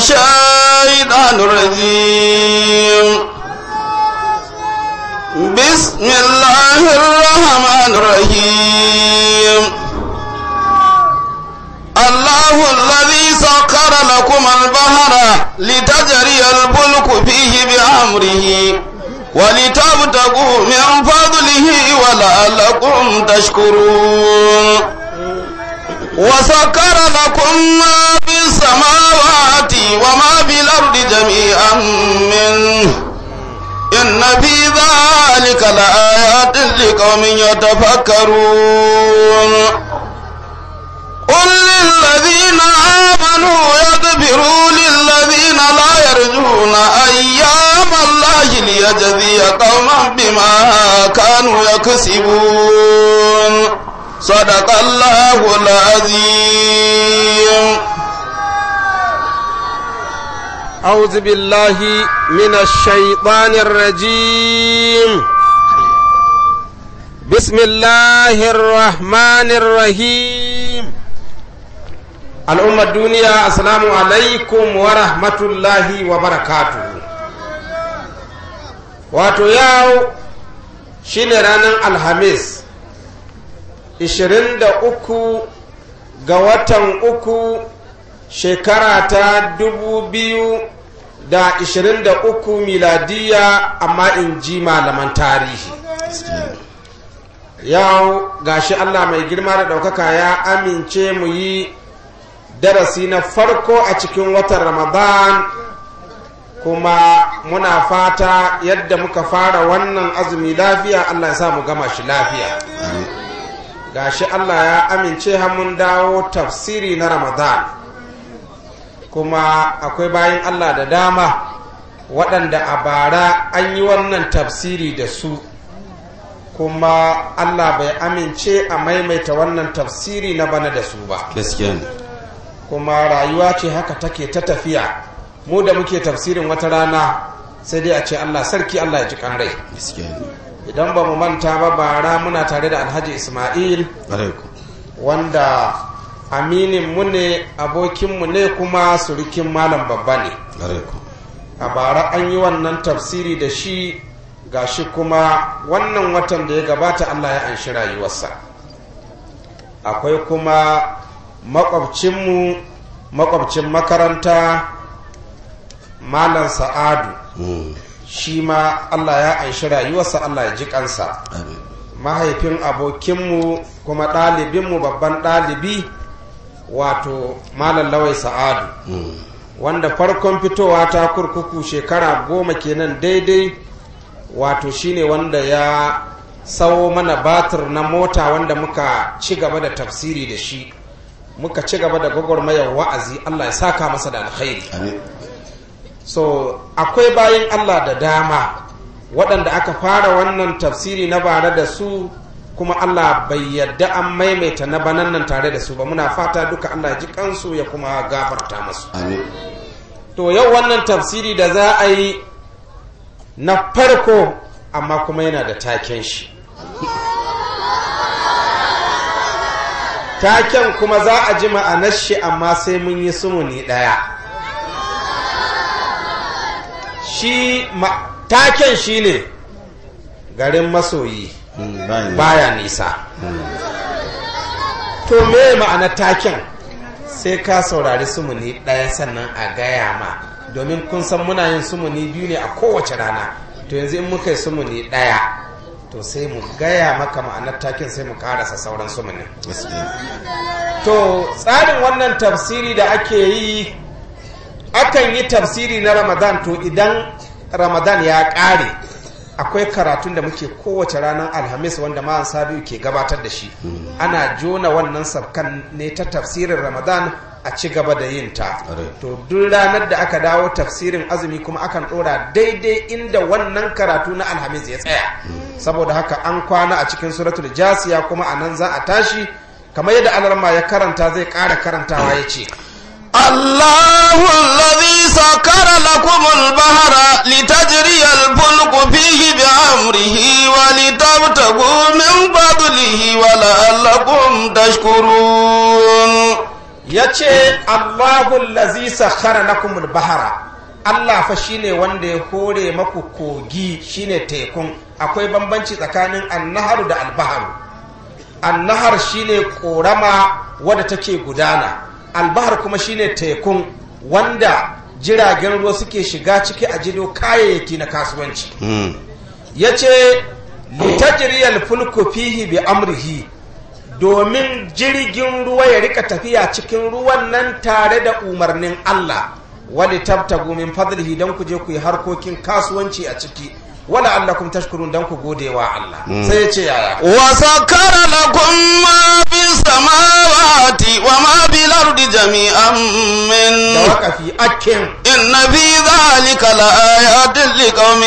الشيطان الرجيم بسم الله الرحمن الرحيم الله الذي سخر لكم البحر لتجري الفلك فيه بأمره ولتبتغوا من فضله ولعلكم تشكرون وسكر لكم ما في السماوات وما في الأرض جميعا منه إن في ذلك لآيات لقوم يتفكرون قل للذين آمنوا يغفروا للذين لا يرجون أيام الله ليجزي قوما بما كانوا يكسبون صدق الله العظيم أعوذ بالله من الشيطان الرجيم بسم الله الرحمن الرحيم الأمة الدنيا السلام عليكم ورحمة الله وبركاته wato yau shine ranar alhamis 23 ga watan uku shekara ta dubu biyu da ishirin da uku miladiya amma in ji malaman tarihi yau gashi allah mai girma da ɗaukaka ya amince mu yi darasi na farko a cikin watan ramadan kuma muna fata yadda muka fara wannan azumi lafiya allah ya sa mu gama shi lafiya gashi allah ya amince mun dawo tafsiri na ramadan kuma akwai bayan Allah da dama waɗanda a bara an yi wannan tafsiri da su kuma Allah bai amince a maimaita wannan tafsiri na bana da su ba kuma rayuwa ce haka take ta tafiya mu da muke tafsirin wata rana sai dai a ce Allah sarki Allah ya ji kan rai idan ba mu manta ba bara muna tare da alhaji ismail wanda aminin mu ne abokinmu ne kuma surukin malam babba ne a bara an yi wannan tafsiri da shi gashi kuma wannan watan da ya gabata allah ya anshi rayuwarsa akwai kuma makwabcinmu makwabcin makaranta malam sa'adu shi ma allah ya anshi rayuwarsa allah ya ji kansa mahaifin abokinmu kuma ɗalibinmu babban ɗalibi wato malam lawai sa'adu wanda farkon fitowa ta kurkuku shekara goma kenan daidai wato shine wanda ya sawo mana batir na mota wanda muka ci gaba da tafsiri da shi muka ci gaba da gwagwarmayar wa'azi allah ya saka masa da alkhairi so akwai bayan allah da dama waɗanda aka fara wannan tafsiri na bare da su kuma Allah bai yadda an maimaita na banan nan tare da su ba muna fata duka Allah ji kansu ya kuma gafarta masu to yau wannan tafsiri da za a yi na farko amma kuma yana da taken shi taken kuma za a ji ma'anar shi amma sai mun yi sumuni ɗaya shi taken shi ne garin masoyi baya nisa to me ma'anar taken sai ka saurari sumuni ɗaya sannan a gaya ma domin kun san muna yin sumuni biyu ne a kowace rana to yanzu in muka yi sumuni ɗaya to sai mu gaya maka ma'anar taken sai mu karasa sauran sumunin to tsarin wannan tafsiri da ake yi akan yi tafsiri na ramadan to idan ramadan ya ƙare akwai karatun da muke kowace ranar alhamis wanda ma'an sabiu ke gabatar da shi ana jona wannan sabkan ne ta tafsirin ramadan a ci gaba da yin ta to duk ranar da aka dawo tafsirin azumi kuma akan ɗora daidai inda wannan karatu na alhamis ya tsaya saboda haka an kwana a cikin suratul jasiya kuma a nan za a tashi kamar yadda alarma ya karanta zai ƙara karantawa ya ce الله الذي سكر لكم البحر لتجري الفلك فيه بأمره ولتبتغوا من فضله ولعلكم تشكرون ya ce allahun lazi sakhara lakumul bahara allah fa shine wanda ya hore maku kogi shine tekun akwai bambanci tsakanin annaharu da albaharu annahar shine korama wadda take gudana albahar kuma shine tekun wanda jiragen ruwa suke shiga ciki a jido kayayyaki na kasuwanci ya ce litajiriyar fulku fihi bi amrihi domin jirgin ruwa ya rika tafiya cikin ruwan nan tare da umarnin Allah wali tabtagu min fadlihi dan ku je ku yi harkokin kasuwanci a ciki wala allakum tashkurun dan ku gode wa Allah sai ya ce yaya وسكر لكم ما في السماوات وما في الأرض جميعا da منه wakafi akin إن في ذلك لآيات لقوم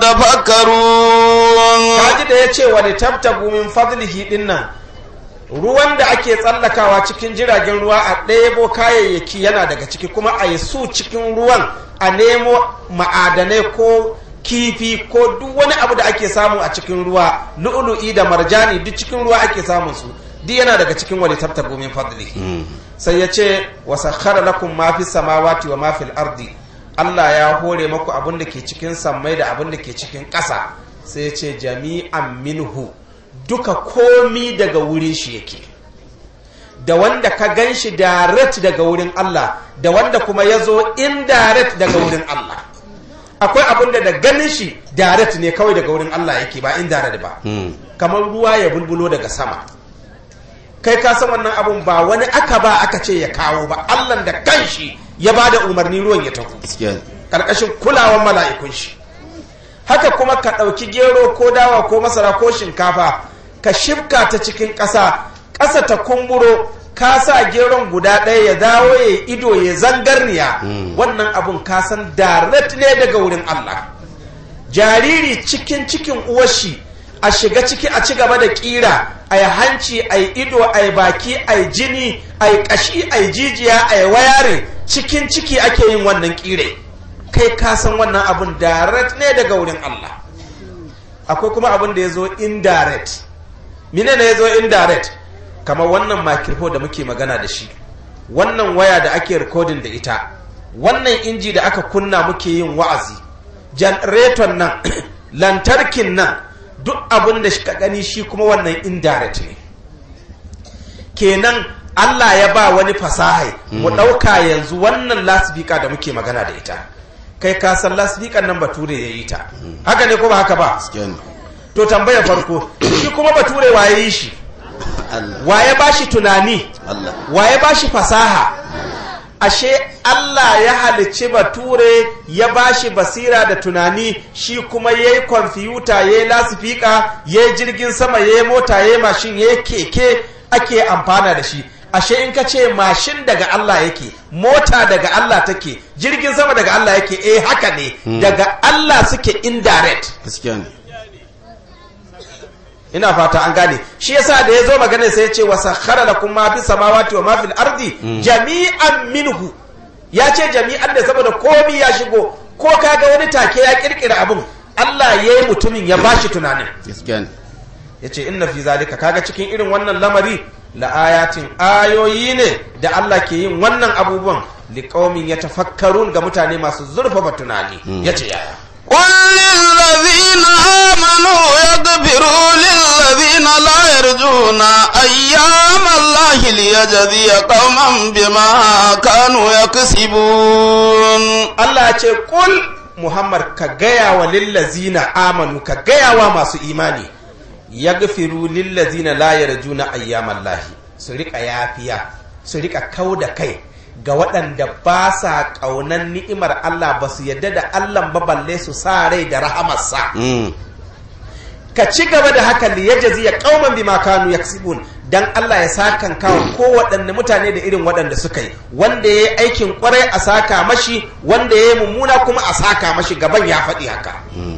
يتفكرون kaji da ya ce wali tabtagu min fadlihi dinnan ruwan da ake tsallakawa cikin jiragen ruwa a ɗebo kayayyaki yana daga ciki kuma a yi su cikin ruwan a nemo ma'adanai ko kifi ko duk wani abu da ake samu a cikin ruwa lu'ulu'i da marjani duk cikin ruwa ake samun su duk yana daga cikin wali tabtagu min fadlihi sai ya ce wa sakhara lakum ma fi samawati wa ma fil ardi Allah ya hore maku abin da ke cikin sammai da abin da ke cikin ƙasa sai ya ce jami'an minhu duka komi daga wurin shi yake da wanda ka gan shi direct daga wurin Allah da wanda kuma ya zo indirect daga wurin Allah akwai abin da da ganin shi direct ne kawai daga wurin Allah yake ba indirect ba kamar ruwa ya bulbulo daga sama kai ka san wannan abun ba wani aka ba aka ce ya kawo ba Allah da kanshi ya ba da umarni ruwan ya taho ƙarƙashin kulawan mala'ikun shi haka kuma ka ɗauki gero ko dawa ko masara ko shinkafa ka shifka ta cikin ƙasa ƙasa ta kumburo ka sa geron guda ɗaya ya dawo ya ido ya zangarniya wannan abun ka san direct ne daga wurin Allah jariri cikin cikin uwashi a shiga ciki a ci gaba da ƙira a yi hanci a yi ido a yi baki a yi jini a yi ƙashi a yi jijiya a yi wayare cikin ciki ake yin wannan ƙire kai ka san wannan abun direct ne daga wurin Allah akwai kuma abin da ya zo indirect mine ne ya zo indirect kamar wannan microphone da muke magana da shi wannan waya da ake recording da ita wannan inji da aka kunna muke yin wa'azi generator nan lantarkin nan duk abin da ka gani shi kuma wannan indirect ne kenan Allah ya ba wani fasahai mu ɗauka yanzu wannan lasbika da muke magana da ita kai ka san lasbikan nan bature ya yi ta haka ne ko ba haka ba to tambayar farko shi kuma bature waye yi shi waye ba shi tunani waye ba shi fasaha ashe Allah ya halicci bature ya ba shi basira da tunani shi kuma ya yi kwamfiyuta ya yi lasifika ya yi jirgin sama ya yi mota ya yi mashin ya yi keke ake amfana da shi ashe in ka ce mashin daga Allah yake mota daga Allah take jirgin sama daga Allah yake eh haka ne daga Allah suke indirect ina fata an gane shi yasa da ya zo magana sai ya ce wa sakhara lakum ma fi samawati wa ma fil ardi jami'an minhu ya ce jami'an da saboda komi ya shigo ko kaga wani take ya kirkira abun Allah ya yi mutumin ya bashi tunanin ya ce inna fi zalika kaga cikin irin wannan lamari la'ayatin ayoyi ne da Allah ke yin wannan abubuwan liƙaumin ya tafakkarun ga mutane masu zurfafa tunani ya ce yaya قل للذين آمنوا يغفروا للذين لا يرجون أيام الله ليجزي قوما بما كانوا يكسبون Allah ce kul Muhammad ka gaya wa lillazina amanu ka gaya wa masu imani ya gafiru lillazina la yarjuna ayyaman lahi su rika yafiya su rika kau da kai ga waɗanda ba sa ƙaunan ni'imar Allah ba su yadda da Allah ba balle su sa rai da rahamarsa ka ci gaba da haka li yajzi ya qauman bima kanu yaksibun dan Allah ya sakan kawo ko waɗanne mutane da irin waɗanda suka yi wanda yayi aikin kwarai a saka mashi wanda yayi mummuna kuma a saka mashi gaban ya faɗi haka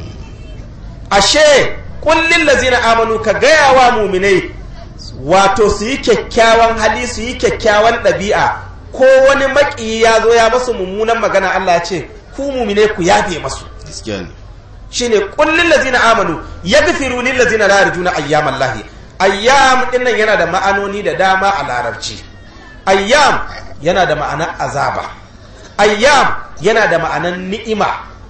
ashe kullin lazina amanu ka gaya wa muminai wato su yi kyakkyawan hali su yi kyakkyawan ɗabi'a ko wani maƙiyi ya zo ya masu mummunan magana Allah ya ce ku mumine ku yafe masu shine kullin lazina amanu yaghfiru lil lazina la yarjuna ayyaman lahi ayyam dinnan yana da ma'anoni da dama a larabci ayyam yana da ma'anar azaba ayyam yana da ma'anar ni'ima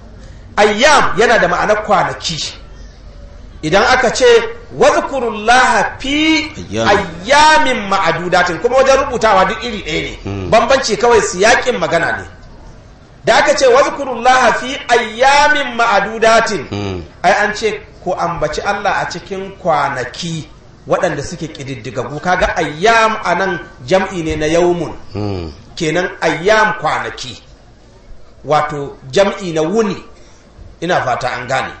ayyam yana da ma'anar kwanaki idan aka ce wazkurullaha fi Ayyam. ayyamin ma'adudatin kuma wajen rubutawa duk iri ɗaya ne bambanci kawai siyakin magana ne da aka ce wazkurullaha fi ayyamin ma'adudatin Mm. ai an ce ko ambaci Allah a cikin kwanaki waɗanda suke ƙididdigagu kaga ayyam a nan jam'i ne na yaumun Mm. kenan ayyam kwanaki wato jam'i na wuni ina fata an gane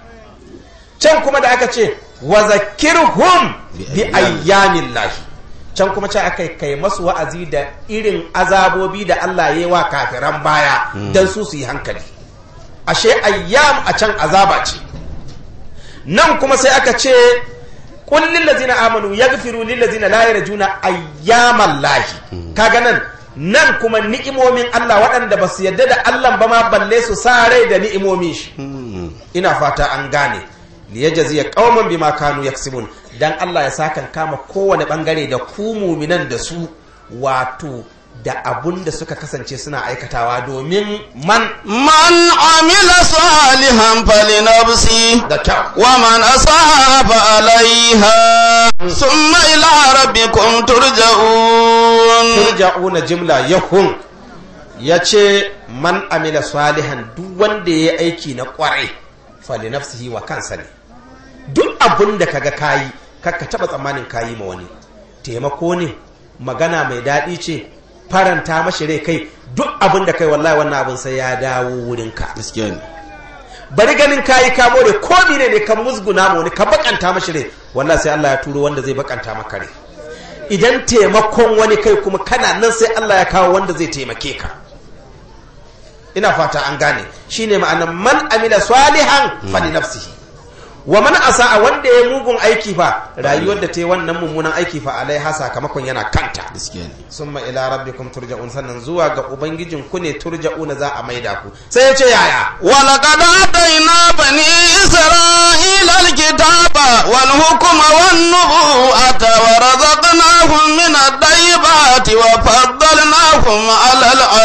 can kuma da aka ce wa zakirhum Bi bi ayyamin lahi can kuma ce aka kai masu wa'azi da irin azabobi da Allah ya yi wa kafiran baya don su su yi hankali ashe ayyam a can azaba ce nan kuma sai aka ce qul lil ladzina amanu yaghfiru lil ladzina la yarjuna ayyamal lahi kaga nan nan kuma ni'imomin Allah waɗanda ba su yadda da Allah ba ma balle su sa rai da ni'imomin shi Mm. ina fata an gane liyajziya qauman bima kanu yaksibun dan Allah ya sakan kama kowane bangare da ku muminan da su wato da abun da suka kasance suna aikatawa domin man من عمل صالحا فلنفسه da kyau ومن أصاب عليها ثم إلى ربكم ترجعون turja'una jimla yahun ya ce man amila salihan duk wanda ya yi aiki na kwarai fali nafsihi wa kansa ne duk abin da kaga kayi kakka taba tsammanin kayi ma wani taimako ne magana mai daɗi ce faranta mashi rai kai duk abin da kai wallahi wannan abin sai ya dawo wurinka gaskiya ne bari ganin kayi ka more ko ne ne ka musguna ma wani ka bakanta mashi rai wallahi sai Allah ya turo wanda zai bakanta maka rai idan taimakon wani kai kuma kana nan sai Allah ya kawo wanda zai taimake ka ina fata an gane shine ma'anar man amila salihan fali nafsihi wa man asa'a wanda ya mugun aiki fa rayuwar da ta yi wannan mummunan aiki fa alaiha sakamakon yana kanta gaskiya ne summa ila rabbikum turja'un sannan zuwa ga ubangijin ku ne turja'una za a maida ku sai ya ce yaya ولقد آتينا بني إسرائيل الكتاب والحكم والنبوءة ورزقناهم من الطيبات وفضلناهم على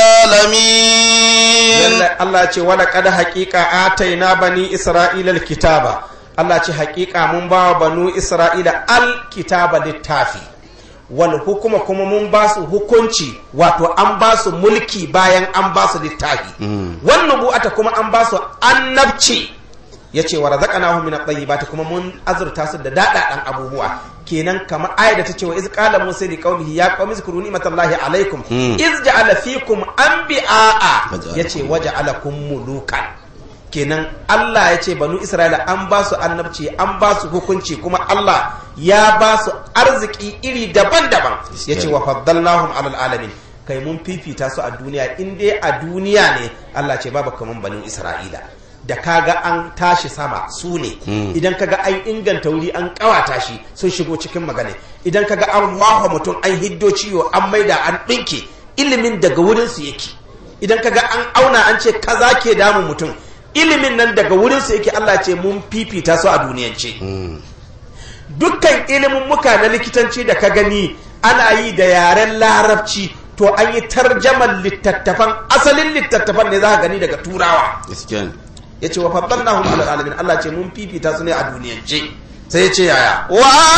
العالمين Lallai Allah ce wala kada haƙiƙa ataina bani Isra'ila alkitaba Allah ce haƙiƙa mun ba wa banu Isra'ila alkitaba littafi wal hukuma kuma mun ba su hukunci wato an ba su mulki bayan an ba su littafi wannan bu'ata kuma an ba su annabci yace wa razaqnahum min at-tayyibati kuma mun azurta su da dadadan abubuwa kenan kamar ayat da ta ce wa iz qala musa li qaumihi ya qaumi zkuru ni'matallahi alaikum iz ja'ala fikum anbiya'a Waja'alakum yace waja'alakum mulukan kenan Allah ya ce banu Isra'ila an ba su annabci an ba su hukunci kuma Allah ya ba su arziki iri daban-daban ya ce wa faddalnahum alal alamin kai mun fifita su a duniya in dai a duniya ne Allah ce babu kaman banu Isra'ila da kaga an tashi sama su ne idan kaga an inganta wuri an kawata shi sun shigo cikin magana idan kaga an mawa mutum an hiddo ciwo an maida an ɗinke ilimin daga wurin su yake idan kaga an auna an ce kaza ke damun mutum ilimin nan daga wurin su yake Allah ce mun fifita su a duniyance dukkan ilimin muka na likitanci da ka gani ana yi da yaren larabci to an yi tarjaman littattafan asalin littattafan ne za ka gani daga turawa gaskiya ne ya ce wa faddalnahum ala alamin Allah ce mun fifita su ne a duniyance sai ya ce yaya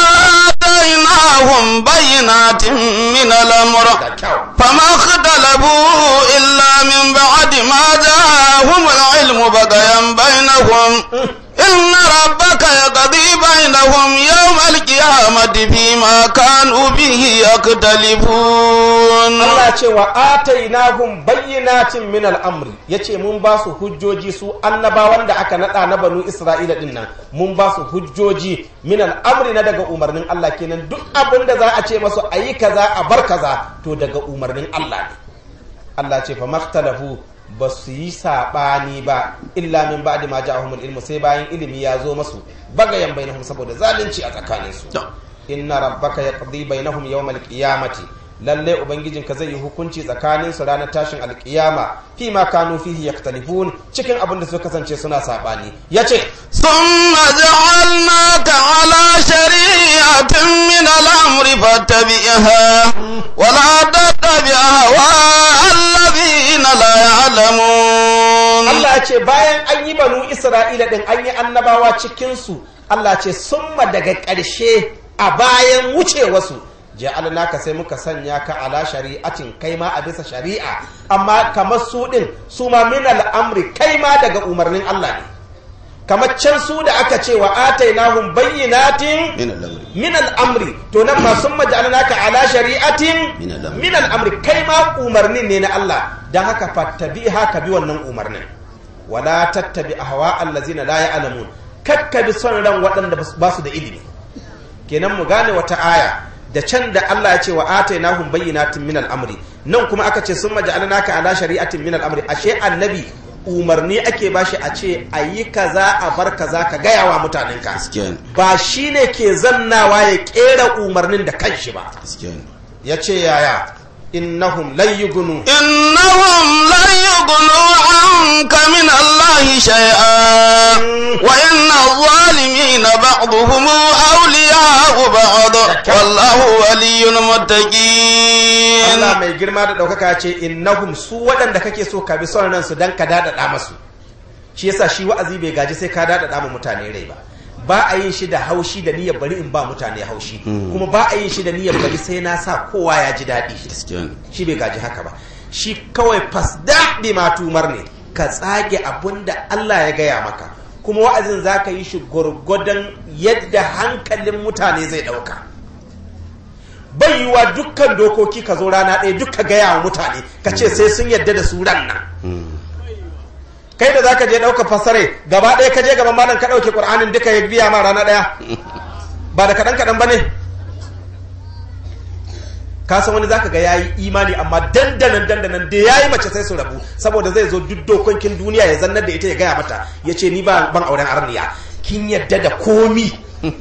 وآتيناهم بينات من الأمر da kyau فما اختلفوا إلا من بعد ما جاءهم العلم بغيا بينهم إن ربك يقضي بينهم يوم القيامة فيما كانوا به يختلفون Allah ce wa atainahum bayyinatin min al'amri yace mun ba su hujjoji su annabawan da aka nada na banu Isra'ila din nan mun ba su hujjoji min al'amri na daga umarnin Allah kenan duk abin da za a ce masu ayi kaza a bar kaza to daga umarnin Allah ne Allah ce fa maktalafu ba su yi saɓani ba illa min ba'di ma ja'ahumul ilmu sai bayan ilimi ya zo masu bagayan bainahum saboda zalunci a tsakaninsu inna rabbaka yaqdi bainahum yawmal qiyamati lalle ubangijinka zai yi hukunci tsakanin su ranar tashin alkiyama fi ma kanu fihi yaktalifun cikin abin da suka kasance suna sabani yace ثم جعلناك على شريعة من الأمر فاتبعها ولا تتبع أهواء الذين لا يعلمون Allah ya ce bayan an yi banu Isra'ila din an yi annabawa cikinsu Allah ce summa daga ƙarshe a bayan wucewasu ja'alnaka sai muka sanya ka ala shari'atin kai ma a bisa shari'a amma kamar su din su ma min al'amri kai ma daga umarnin Allah ne kamar can su da aka ce wa atainahum bayyinatin من الأمر min al'amri to nan ma sun maja'alnaka ala shari'atin Min al'amri. min al'amri kai ma umarnin ne na Allah don haka fattabi haka bi wannan umarnin wala tattabi ahwa allazina la ya'lamun kakka bi son ran waɗanda ba su da ilimi kenan mu gane wata aya da can da Allah ya ce wa atainahum bayyinatin min al'amri nan kuma aka ce sun maja'alnaka ala shari'atin min al'amri ashe annabi umarni ake bashi a ce a yi kaza a bar kaza ka gaya wa mutanenka gaskiya ne ba shi ne ke zannawa ya kera umarnin da kanshi ba gaskiya ne ya ce yaya innahum lan yugunu إنهم لن يغنوا عنك من الله شيئا وإن الظالمين بعضهم أولياء بعض والله ولي المتقين Allah mai girma da ɗaukaka ce innahum su waɗanda kake so ka bi son ransu don ka daɗaɗa masu shi yasa shi wa'azi bai gaji sai ka daɗaɗa ma mutane rai ba ba a yin shi da haushi da niyyar bari in ba mutane haushi kuma ba a yin shi da niyyar bari sai na sa kowa ya ji daɗi gaskiya ne shi bai gaji haka ba shi kawai fasda bi matumar ne ka tsage abun da Allah ya gaya maka kuma wa'azin za ka yi shi gwargwadon yadda hankalin mutane zai ɗauka bai yiwa dukkan dokoki ka zo rana ɗaya dukka gaya wa mutane ka ce sai sun yadda da su ran nan kai da zaka je ɗauka fasare gaba ɗaya ka je gaban malam ka ɗauke ƙur'anin duka ya biya ma rana ɗaya ba da kaɗan kaɗan ba ne ka san wani zaka ga yayi imani amma dandanan dandanan da yayi mace sai su rabu saboda zai zo duk dokokin duniya ya zannar da ita ya gaya mata ya ce ni ba ban auren arniya kin yadda da komi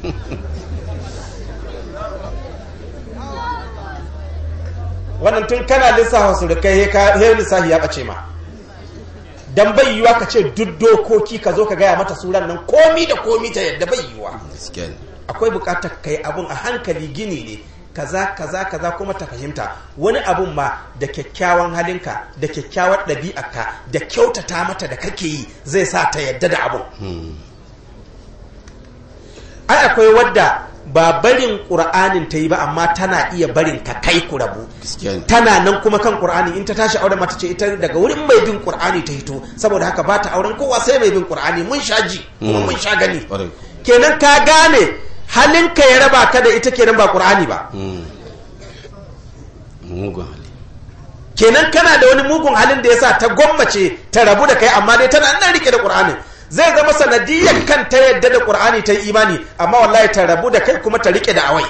wannan tun kana lissafa su da kai he lissafi ya bace ma dan bai yiwa ka ce duk dokoki ka zo ka gaya mata suran nan komi da komi ta yadda bai yiwa gaskiya ne akwai bukatar kai abun a hankali gini ne kaza kaza kaza kuma ta fahimta wani abun ma da kyakkyawan halinka da kyakkyawar ɗabi'arka da kyautata mata da kake yi zai sa ta yadda da abun ai akwai wadda ba barin ƙur'anin ta yi ba amma tana iya barin ka kai ku rabu gaskiya ne tana nan kuma kan ƙur'ani in ta tashi auren mata ce ita daga wurin mai bin ƙur'ani ta hito saboda haka ba ta auren kowa sai mai bin ƙur'ani mun sha ji kuma mun sha gani Ƙwarai. kenan ka gane halinka ya raba ka da ita kenan ba ƙur'ani ba mugun hali kenan kana da wani mugun halin da yasa ta gwammace ta rabu da kai amma dai tana nan rike da Qur'ani zai zama sanadiyyar kan ta yadda da Qur'ani ta yi imani amma wallahi ta rabu da kai kuma ta rike da awai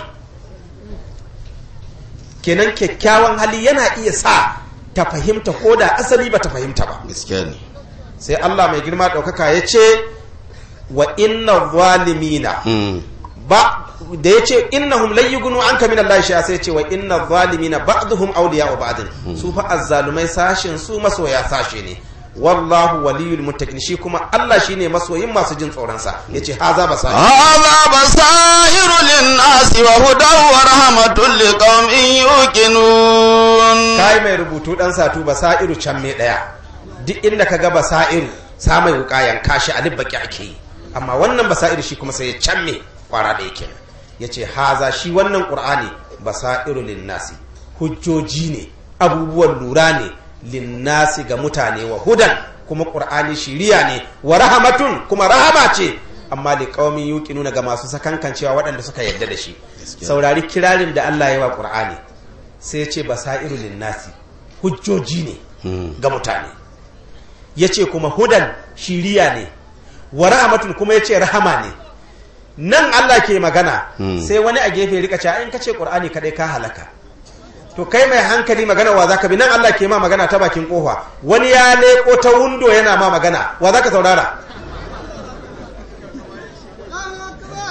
kenan kyakkyawan hali yana iya sa ta fahimta ko da asali ba ta fahimta ba gaskiya ne sai Allah mai girma ɗaukaka ya ce wa inna zalimina ba da ya ce innahum lan yughnu anka min Allah shay'a sai ya ce wa inna zalimina ba'dhum awliya'u ba'd su fa azzalumai sashin su masoya sashe ne wallahu waliyul muttaqin shi kuma Allah shine masoyin masu jin tsoron sa yace haza basa هذا بصائر للناس وهدى ورحمة لقوم يوقنون kai mai rubutu dan satu basairu can me daya duk inda ka ga basairu sa mai wuka yanka shi alif baki ake yi amma wannan basairu shi kuma sai ya can me kwara da yake yace haza shi wannan qur'ani basairu linnasi hujjoji ne abubuwan lura ne linnasi ga mutane wa hudan kuma qur'ani shiriya ne wa rahamatun kuma rahama ce amma li qaumin yuqinuna ga masu sakankancewa waɗanda suka yarda da shi saurari kirarin da Allah ya wa qur'ani sai ya ce basairu linnasi hujjoji ne ga mutane ya ce kuma hudan shiriya ne wa rahamatun kuma ya ce rahama ne nan Allah ke magana sai wani a gefe rika cewa in ka ce qur'ani kadai ka halaka to kai mai hankali magana wa zaka bi nan Allah ke ma magana ta bakin kofa wani ya leko ta wundo yana ma magana wa zaka saurara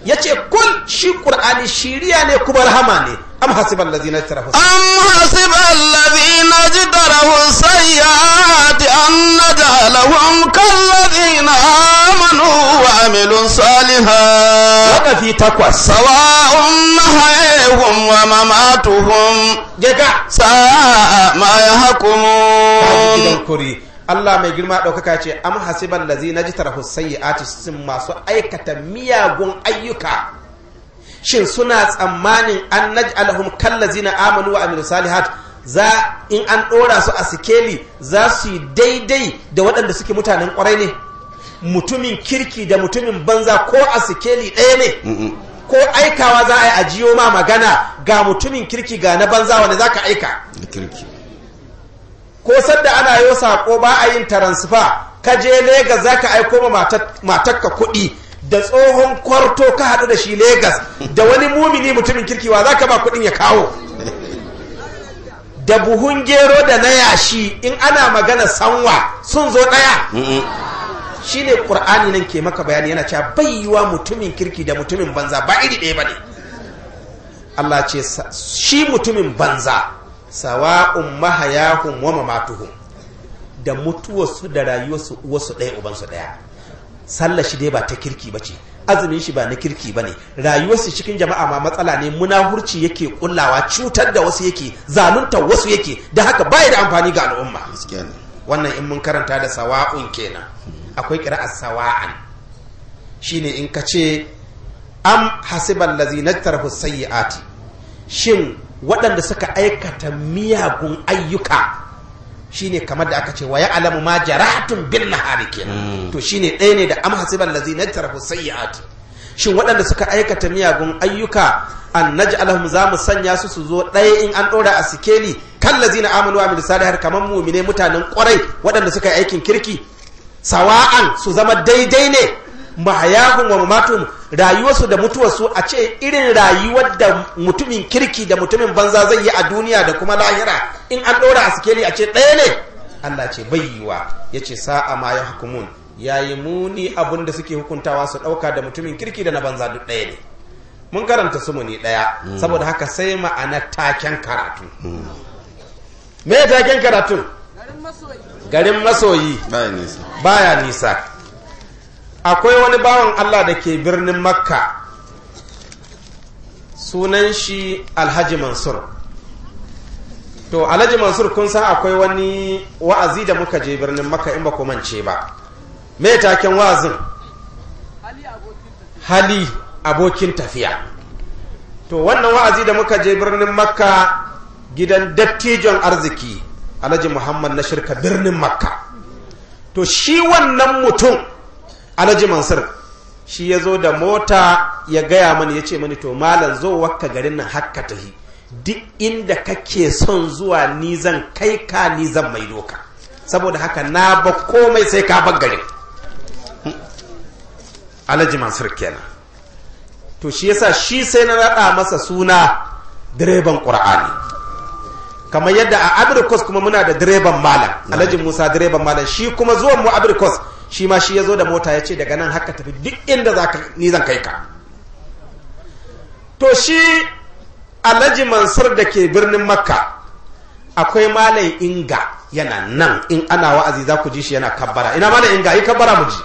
yace kul shi qur'ani shiriya ne kuma rahama ne am hasibal ladina tarafu أم حسب الذين اجترحوا السيئات أن نجعلهم كالذين آمنوا وعملوا الصالحات wakafi takwas سواء محيهم ومماتهم gega ساء ما gidan يحكمون kuri Allah mai girma ɗaukaka ce am hasiban lazi na ji tarahu sayyi'ati sun masu aikata miyagun ayyuka shin suna tsammanin an naj'alhum kallazina amanu wa amilu salihat za in an ɗora su a sikeli za su yi daidai da waɗanda suke mutanen ƙwarai ne mutumin kirki da mutumin banza ko a sikeli ɗaya ne ko aikawa za a yi ajiyo ma magana ga mutumin kirki ga na banza wanda za ka aika ko sadda ana yo sako ba a yin taransifa ka je Legas za ka aiko ma matakka kuɗi da tsohon kwarto ka haɗu da shi Legas da wani mumini mutumin kirkiwa za ka ba kuɗin ya kawo da buhun gero da na yashi in ana magana sanwa sun zo ɗaya shi ne ƙur'ani nan ke maka bayani yana cewa bayyuwa mutumin kirki da mutumin banza ba iri ɗaya ba ne Allah ce shi mutumin banza sawa'un mahayahum wa mamatuhum da mutuwarsu da rayuwarsu uwarsu ɗaya ubansu ɗaya sallar shi dai ba ta kirki ba ce azumin shi ba na kirki ba ne rayuwarsu cikin jama'a ma matsala ne munahurci yake kullawa cutar da wasu yake zaluntar wasu yake da haka baya da amfani ga al'umma wannan in mun karanta da sawa'un kenan akwai kira'ar sawa'an shine in ka ce am hasiban lazina tarhu sayyi'ati shin waɗanda suka aikata miyagun ayyuka shine kamar da aka ce wa ya'lamu ma jaratun bin nahari kenan to shine ɗaya ne da am hasiban lazina tarhu sayyi'ati shin waɗanda suka aikata miyagun ayyuka an naj'alahum za mu sanya su su zo ɗaya in an ɗora a sikeli kan lazina amanu wa amilu salihar kamar mumine mutanen ƙwarai waɗanda suka yi aikin kirki sawa'an su zama daidai ne mahayahun wa mamatum rayuwarsu da mutuwarsu a ce irin rayuwar da mutumin kirki da mutumin banza zai yi a duniya da kuma lahira in an ɗora a sikeli a ce ɗaya ne Allah ce bayyiwa ya ce sa'a ma ya hukumun ya yi muni abin da suke hukuntawa su ɗauka da mutumin kirki da na banza duk ɗaya ne mun karanta su muni ɗaya saboda haka sai ma'ana taken karatu me taken karatun garin masoyi baya nisa akwai wani bawan Allah da ke birnin makka sunan shi alhaji mansur to alhaji mansur kun san akwai wani wa'azi da muka je birnin makka in ba ku mance ba me taken wa'azin hali abokin tafiya to wannan wa'azi da muka je birnin makka gidan dattijon arziki alhaji muhammad na shirka birnin makka to shi wannan mutum alhaji mansur shi ya zo da mota ya gaya mani ya ce mani to malam zo wakka garin nan hakka tahi duk inda kake son zuwa ni zan kai ka ni zan mai doka saboda haka na ba komai sai ka bar garin alhaji mansur kenan to shi yasa shi sai na raɗa masa suna direban ƙur'ani kamar yadda a abirkos kuma muna da direban malam alhaji musa direban malam shi kuma zuwan mu abirkos shi ma shi ya zo da mota ya ce daga nan haka tafi duk inda za ka ni zan kai ka to shi alhaji mansur da ke birnin makka akwai malam inga yana nan in ana wa'azi za ku ji shi yana kabbara ina malam inga yi kabbara mu ji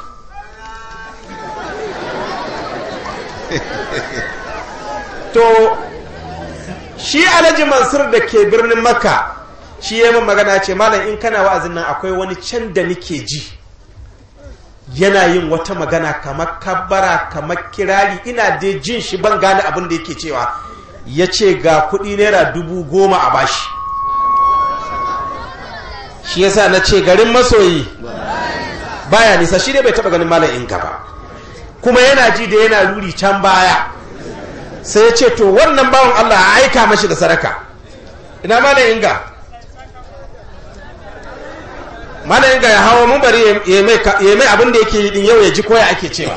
to shi alhaji mansur da ke birnin makka shi ya min magana ce malam in kana wa'azin nan akwai wani can da nike ji yana yin wata magana kamar kabbara kamar kirari ina dai jin shi ban gane abin da yake cewa ya ce ga kuɗi naira dubu goma a bashi shi yasa na ce garin masoyi baya nisa shi ne bai taɓa ganin malam in gaba kuma yana ji da yana ruri can baya sai ya ce to wannan bawan Allah a aika mashi da sadaka ina malam inga malam inga ya hawo mun bari ya mai abin da yake yi din yau ya ji koya ake cewa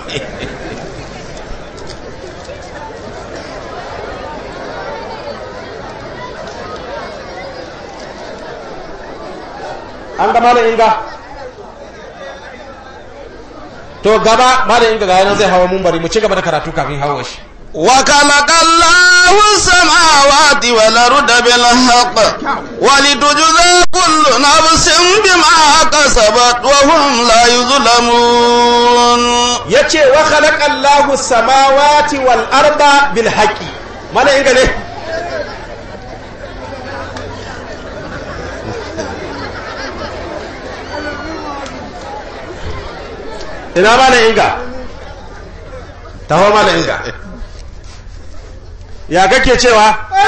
an ga malam inga to gaba malam inga ga yanan zai hawa mun bari mu ci gaba da karatu kafin hawa shi وخلق الله السماوات والأرض بالحق ولتجزى كل نفس بما كسبت وهم لا يظلمون yace wa khalaqa Allahu samawati wal arda bil haqqi malam inga ne ina malam inga taho malam inga ya kake cewa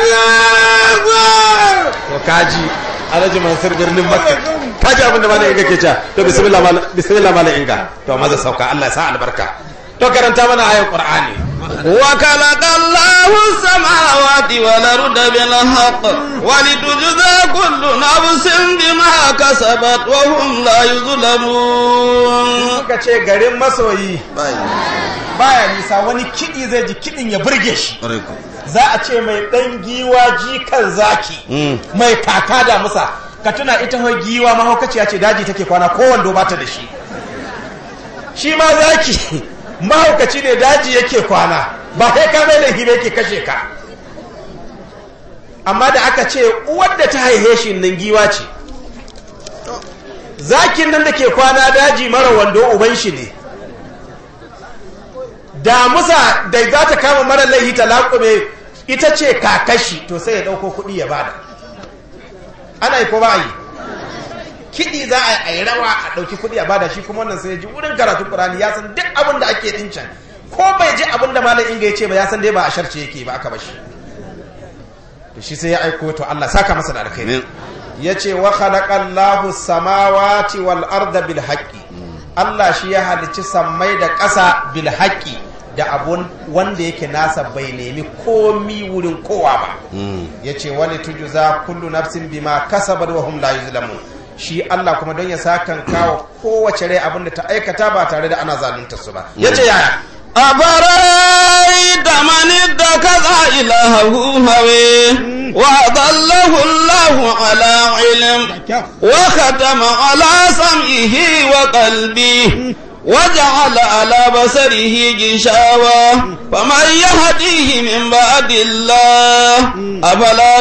to kaji alhaji mansur birnin makka kaji abin da malam inga ke cewa to bismillah malam bismillah malam inga to maza sauka Allah ya sa albarka to karanta mana ayan qur'ani وخلق الله السماوات والأرض بالحق ولتجزى كل نفس بما كسبت وهم لا يظلمون suka ce garin masoyi baya nisa wani kiɗi zai ji kiɗin ya burge shi za a ce mai ɗan giwa jikan zaki mai kaka da musa ka tuna ita hau giwa mahaukaciya ce daji take kwana ko wando ba ta da shi shi ma zaki mahaukaci ne daji yake kwana ba kai ka mai laifi ba yake kashe ka amma da aka ce uwar da ta haihe shi nan giwa ce zakin nan da ke kwana daji mara wando uban shi ne damusa da za ta kama mara laihi ta laƙume ita ce kakashi to sai ya ɗauko kuɗi ya bada ana yi ko ba a yi kiɗi za a yi rawa a ɗauki kuɗi a bada shi kuma wannan sai ya ji wurin karatun ƙurani ya san duk abin da ake ɗin can ko bai ji abin da malam inga ya ce ba ya san dai ba a sharce yake ba aka bashi to shi sai ya aiko to Allah saka masa da alkhairi ya ce wa khalaqallahu samawati wal arda bil haqqi Allah shi ya halicci sammai da ƙasa bil haqqi da abun wanda yake nasa bai nemi komi wurin kowa ba ya ce wani tujuza kullu nafsin bima kasabat wa hum la yuzlamun shi Allah kuma don ya sakan kawo kowace rai abin da ta aikata ba tare da ana zalunta su ba ya ce yaya أفرأيت من اتخذ إلهه هويه وأضله الله على علم وختم على سمعه وقلبه وجعل على بصره غشاوة فمن يهديه من بعد الله أفلا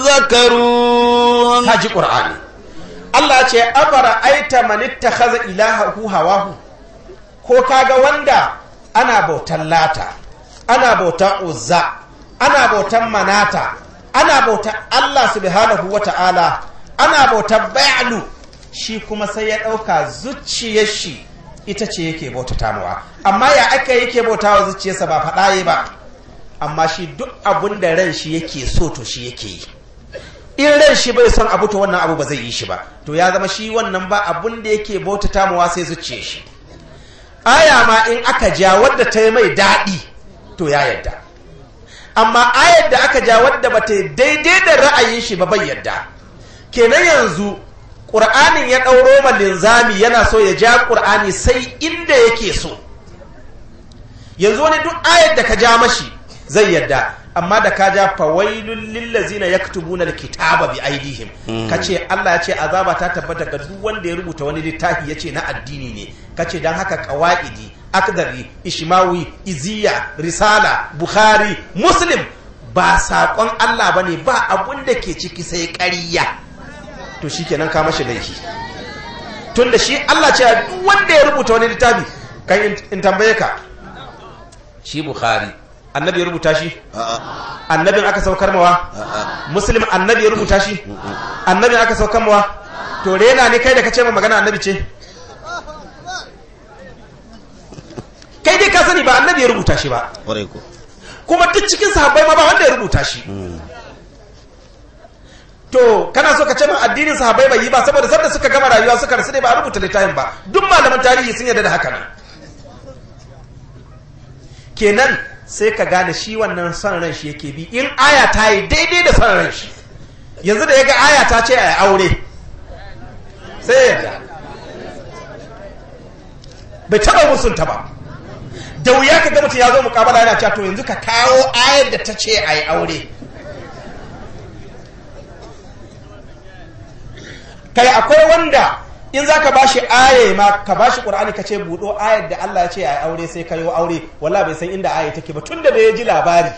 تذكرون haji qur'ani Allah ce abara aita man ittakhadha ilahahu hawahu ko kaga wanda ana bautan lata ana bautan uzza ana bautan manata ana bautan Allah subhanahu wata'ala ana bautan ba'lu shi kuma sai ya dauka zuciyar shi ita ce yake bautata mawa amma ya aka yake bautawa zuciyarsa ba faɗa ba amma shi duk abun da ran shi yake so to shi yake yi in ran shi bai son abu to wannan abu ba zai yi shi ba to ya zama shi wannan ba abun da yake bautata mawa sai zuciye shi aya ma in aka ja wadda ta yi mai daɗi to ya yadda amma ayar da aka ja wadda ba ta yi daidai da ra'ayin shi ba bai yadda kenan yanzu ƙur'anin ya ɗauro ma linzami yana so ya ja ƙur'ani sai inda yake so yanzu wani duk ayar da ka ja mashi zai yadda amma da ka ja fawailun lillazina yaktubuna alkitaba bi aidihim kace Allah ya ce azaba ta tabbata ga duk wanda ya rubuta wani littafi yace na addini ne kace dan haka qawaidi akdari ishmawi iziya risala bukhari muslim ba saƙon Allah bane ba abun da ke ciki sai ƙarya to shikenan ka mashi laifi tunda shi Allah ce duk wanda ya rubuta wani littafi kan in tambaye ka shi bukhari annabi ya rubuta shi annabin aka saukar mawa muslim annabi ya rubuta shi annabin aka saukar mawa to rena ne kai da ka ce ma magana annabi ce kai dai ka sani ba annabi ya rubuta shi ba kuma duk cikin sahabbai ma ba wanda ya rubuta shi to kana so ka ce ma addinin sahabbai bai yi ba saboda sanda suka gama rayuwa suka rasu ne ba a rubuta littafin ba duk malaman tarihi sun yarda da haka nan kenan sai ka gane shi wannan son ran shi yake bi in aya ta yi daidai da son ran shi yanzu da ya ga aya ta ce a aure sai yadda bai taba musunta ba da wuya ka ga mutum ya zo mukabala yana cewa to yanzu ka kawo ayar da ta ce a yi aure kai akwai wanda in za ka bashi aya ma ka bashi qur'ani ka ce buɗo ayar da Allah ya ce a aure sai kayo aure wala bai san inda aya take ba tunda da ya ji labari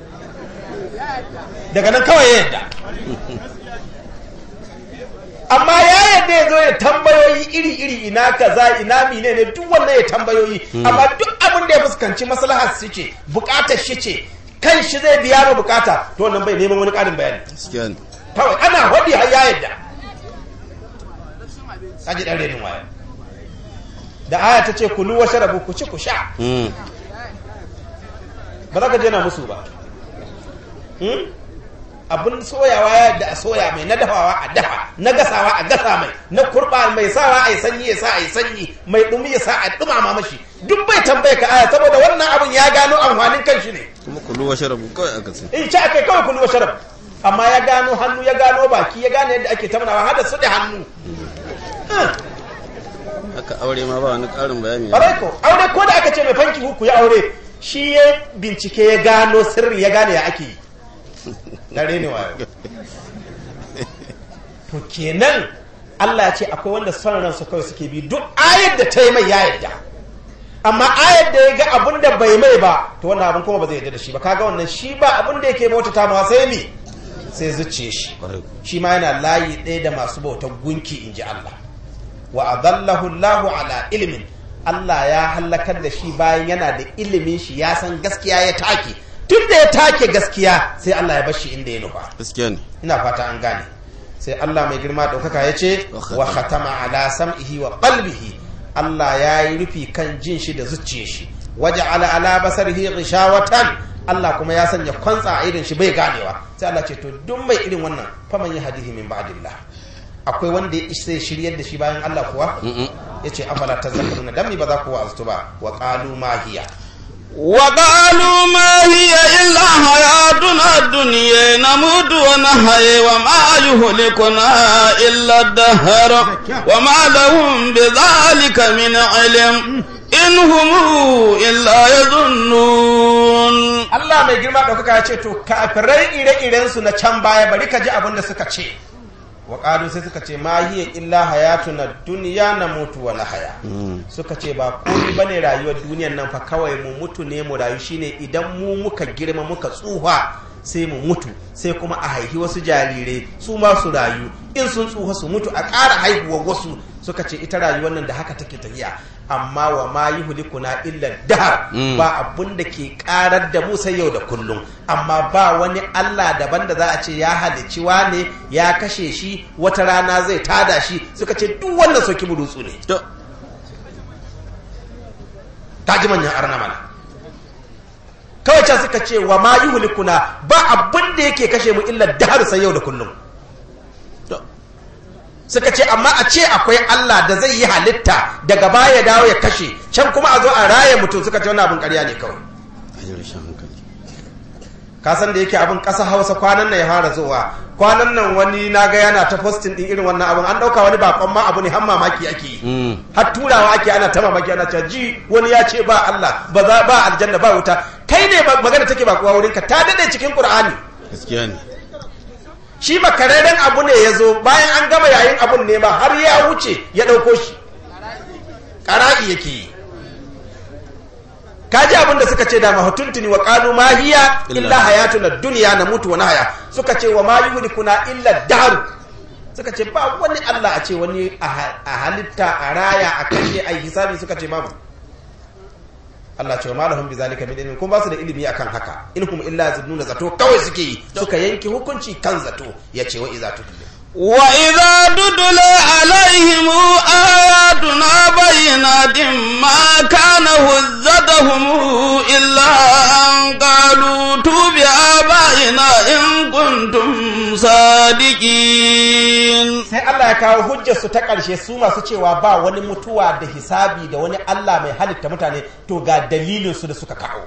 daga nan kawai ya yadda amma ya yadda ya zo ya tambayoyi iri-iri ina kaza ina mine ne duk wannan ya tambayoyi amma duk abin da ya fuskanci maslahar su ce bukatar shi ce kan shi zai biya ma bukata to wannan bai neman wani ƙarin bayani gaskiya ne kawai ana waɗi har ya yadda kaji ɗan renin waya da aya ta ce kulu wa sharabu ku ci ku sha Mm. ba za ka je na musu ba Hmm? abin soyawa ya da a soya mai na dafawa a dafa na gasawa a gasa mai na kurba mai sawa a yi sanyi ya sa a yi sanyi mai ɗumi ya sa a ɗumama mashi duk bai tambaye ka aya saboda wannan abin ya gano amfanin kan shi ne kuma kulu wa sharabu kawai aka ce in ci akai kawai kulu wa sharab amma ya gano hannu ya gano baki ya gano yadda ake tamnawa har da su da hannu aka aure ma ba wani ƙarin bayani Ƙwarai ko, aure ko da aka ce mai fanki ku ya aure shi ya bincike ya gano sirri ya gane ya ake yi. Dare ne wayo. To kenan Allah ya ce akwai wanda son ransu kawai suke bi duk ayar da ta yi mai ya yarda. Amma ayar da ya ga abin da bai mai ba, to wannan abin kuma ba zai yarda da shi ba. Kaga wannan shi ba abin da yake bauta ta ma sai ne sai zuciye shi. Ƙwarai ko. Shi ma yana layi ɗaya da masu bautar gunki in ji Allah. wa adallahu Allahu ala ilimin Allah ya hallakar da shi bayan yana da ilimin shi ya san gaskiya ya take tun da ya take gaskiya sai Allah ya bashi inda ya nufa gaskiya ne ina fata an gane sai Allah mai girma ɗaukaka ya ce Wa khatama. wa khatama ala sam'ihi wa qalbihi Allah ya yi rufi kan jin shi da zuciyar shi waje ala ala basarihi ghishawatan Allah kuma ya sanya kwantsa a irin shi bai ganewa sai Allah ce to duk mai irin wannan faman yi hadihi min ba'dillah akwai wanda ya isa ya shiryar da shi bayan Allah kuwa ya ce afala tazakkaruna dan mi ba za ku wa'aztu ba wa qalu ma hiya وقالوا ما هي إلا حياتنا الدنيا نموت ونحيي وما يهلكنا إلا الدهر وما لهم بذلك من علم إن هم إلا يظنون Allah mai girma ɗaukaka ya ce to kafirai ire-iren su na can baya bari ka ji abin da suka ce wa ƙalu sai suka ce ma hiya illa hayatuna duniya na mutu wa haya suka ce ba komai bane rayuwar duniyan nan fa kawai mu mutu ne mu rayu shine idan mu muka girma muka tsuha sai mu mutu sai kuma a haihi wasu jarirai su ma su rayu in sun tsuha su mutu a ƙara haihuwar wasu suka ce ita rayuwar nan da haka take tafiya amma wa ma yuhlikuna illa dahar ba abun da ke karar da mu sai yau da kullum amma ba wani Allah daban da za a ce ya halicci wane ya kashe shi wata rana zai tada shi suka ce duk wannan soki burutsu ne To, ta ji manyan arna mana kawai can suka ce wa ma yuhlikuna ba abun da yake kashe mu illa dahar sai yau da kullum to, suka ce amma a ce akwai Allah da zai yi halitta daga baya ya dawo ya kashe can kuma a zo a raye mutum suka ce wani abin ƙarya ne kawai a ji rashin hankali. ka san da yake abin ƙasa hausa kwanan nan ya fara zuwa kwanan nan wani na ga yana ta postin din irin wannan abin an ɗauka wani bakon ma abu ne har mamaki ake yi Mm. har turawa ake ana ta mamaki ana cewa ji wani ya ce ba Allah ba za ba aljanna ba wuta kai ne ba- magana take ba kuwa wurinka ta dade cikin Qur'ani Gaskiya ne. shi makararren abu ne ya zo bayan an gama yayin abun ne ma har ya wuce ya ɗauko shi ƙara'i yake yi kaji abin da suka ce da mahutuntuni wa ƙalu ma hiya Illa- illa hayatuna duniya na mutu wa nahaya suka ce wa ma yuhlikuna illa daru suka ce ba wani Allah a ce wani a ha- a halitta a raya a kashe a yi hisabi suka ce babu Allah ce wa ma lahum bizalika min ilmin kuma ba su da ilimi akan haka in hum illa yazunnuna zato kawai suke yi suka yanke hukunci kan zato yace wa iza tudle وإذا تتلى عليهم آياتنا بينات ما كان هزتهم إلا أن قالوا توب آبائنا إن كنتم صادقين sai Allah ya kawo hujjar su ta ƙarshe su masu cewa ba wani mutuwa da hisabi da wani Allah mai halitta mutane to ga dalilin su da suka kawo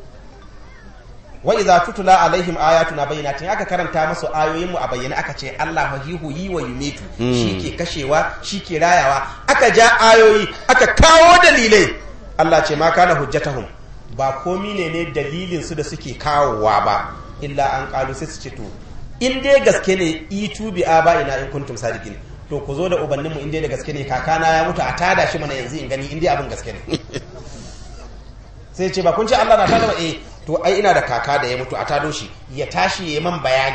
wa idza tutula alaihim ayatuna bayyinatin aka karanta musu ayoyin mu a bayyane aka ce Allah fahihu yi wa yumitu ke kashewa ke rayawa aka ja ayoyi aka kawo dalilai Allah ce ma kana hujjatahum ba komi ne ne dalilin su da suke kawowa ba illa an kalu sai su ce to in dai gaske ne itu bi aba ina in kuntum sadiqin to ku zo da ubanninmu inda da gaske ne kakana ya mutu a tada shi mana yanzu in gani inda abin gaske ne sai ce ba kun ce Allah na tada ba eh to ai ina da kaka da ya mutu a tado shi ya tashi ya man bayani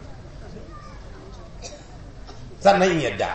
sannan in yadda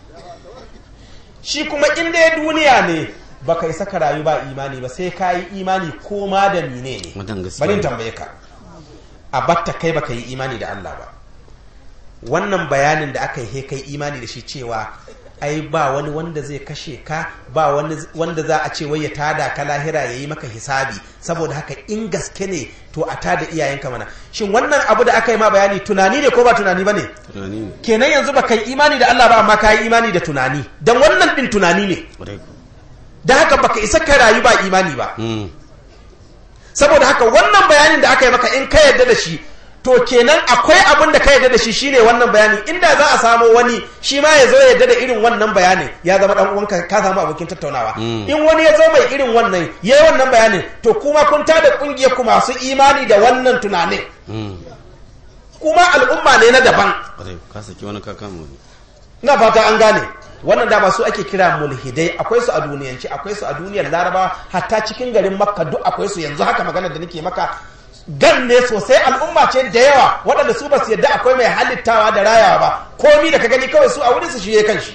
shi kuma inda ya duniya ne baka isa ka rayu ba imani ba sai ka yi imani ko ma da mine ne Wannan gaskiya bari in ne. tambaye ka a batta kai baka yi imani da Allah ba wannan bayanin da aka yi he kai imani da shi cewa ai ba wani wanda zai kashe ka ba wani wanda za a ce wai ya tada ka lahira ya yi maka hisabi saboda haka in gaske ne to a tada iyayenka mana shin wannan abu da aka yi ma bayani tunani ne ko ba tunani ba ne tunani ne kenan yanzu ba kai imani da Allah ba amma ka yi imani da tunani don wannan din tunani ne ƙwarai ku da haka baka isa ka rayu ba imani ba Mm. saboda haka wannan bayanin da aka yi maka in ka yarda da shi to kenan akwai abin da ka yarda da shi shine wannan bayani inda za a samu wani shi ma ya zo ya yarda da irin wannan bayanin ya zama dan uwanka ka samu abokin tattaunawa Mm. in wani ya zo mai irin wannan yayi wannan bayanin to kuma kun tada kungiyar ku masu imani da wannan tunanin Mm. kuma al'umma ne na daban ƙwarai ku ka saki wani kakan mu ina fata an gane wannan dama su ake kira mulhidai akwai su a duniyanci akwai su a duniyar laraba hatta cikin garin makka duk akwai su yanzu haka magana da nake maka gan ne sosai al'umma ce da yawa waɗanda su ba su yadda akwai mai halittawa da rayawa ba komi da ka gani kawai su a wurin su shi kan shi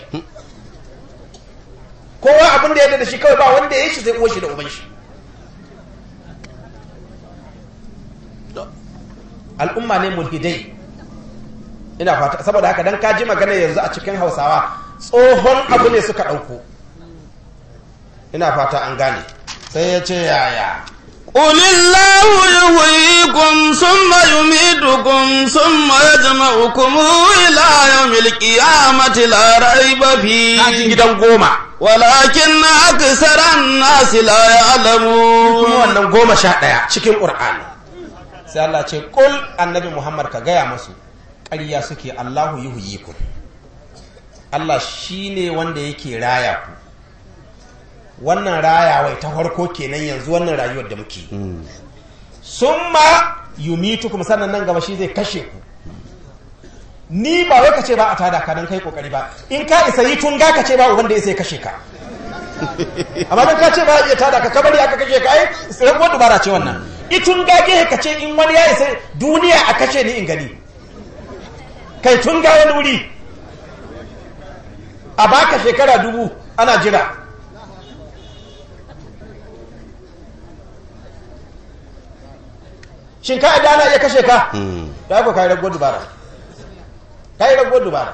kowa abin da ya da shi kawai ba wanda ya yi shi sai uwar shi da uban shi al'umma ne mulhidai ina fata saboda haka dan ka ji magana yanzu a cikin hausawa tsohon abu ne suka ɗauko ina fata an gane sai ya ce yaya قل الله يحييكم ثم يميتكم ثم يجمعكم إلى يوم القيامة لا ريب kaji فيه gidan goma ولكن أكثر الناس لا kuma يعلمون wannan goma sha ɗaya cikin ƙur'ani sai Allah ce ƙul annabi Muhammad ka gaya masu ƙarya suke Allahu yuhyikum Allah shine wanda yake raya ku wannan rayawai ta farko kenan yanzu wannan rayuwar da muke summa yumitukum sannan nan gaba shi zai kashe ku ni ba wai ka ce ba a tada ka dan kai kokari ba in ka isa yi tun ga ka ce ba wanda ya sai kashe ka amma dan ka ce ba iya tada ka kabari aka kashe ka ai rabuwar dubara ce wannan itun gage ka ce in wani ya isa duniya a kashe ni in gani kai tun ga wani wuri a baka shekara dubu ana jira shin ka adana iya kashe ka Mm. da ku kai rabuwar dubara kai rabuwar dubara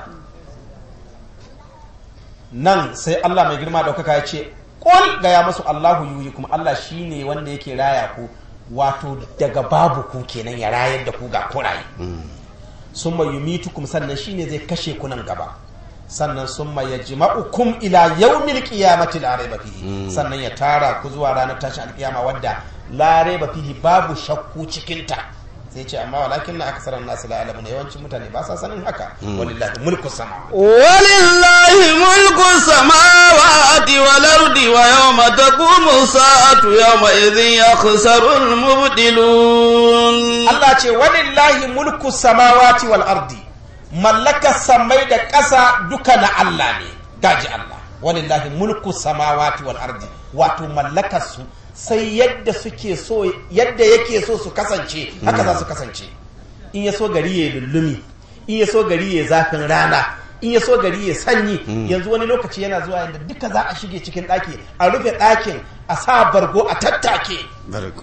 nan sai Allah mai girma daukaka ya ce kul ga ya masu Allahu yuyi kuma Allah shine wanda yake raya ku wato daga babu ku kenan ya rayar da ku ga kuraye summa yumitukum sannan shine zai kashe ku nan gaba sannan summa yajma'ukum ila yawmil qiyamati la rayba fihi sannan ya tara ku zuwa ranar tashin alkiyama wadda la rayba fihi babu shakku cikin ta sai ce amma walakin na aksaran nasu la alamuna yawancin mutane ba sa sanin haka walillahi mulku sama ولله ملك السماوات والأرض ويوم تقوم الساعة يومئذ يخسر المبطلون Allah ce walillahi mulku samawati wal ardi mallaka samai da ƙasa duka na Allah ne gaji Allah walillahi mulku samawati wal ardi wato mallakar su sai yadda suke so yadda yake so su kasance haka za su kasance in ya so gari ya lullumi in ya so gari ya zafin rana in ya so gari ya sanyi yanzu wani lokaci yana zuwa yadda duka za a shige cikin ɗaki a rufe ɗakin a sa bargo a tattake Barku.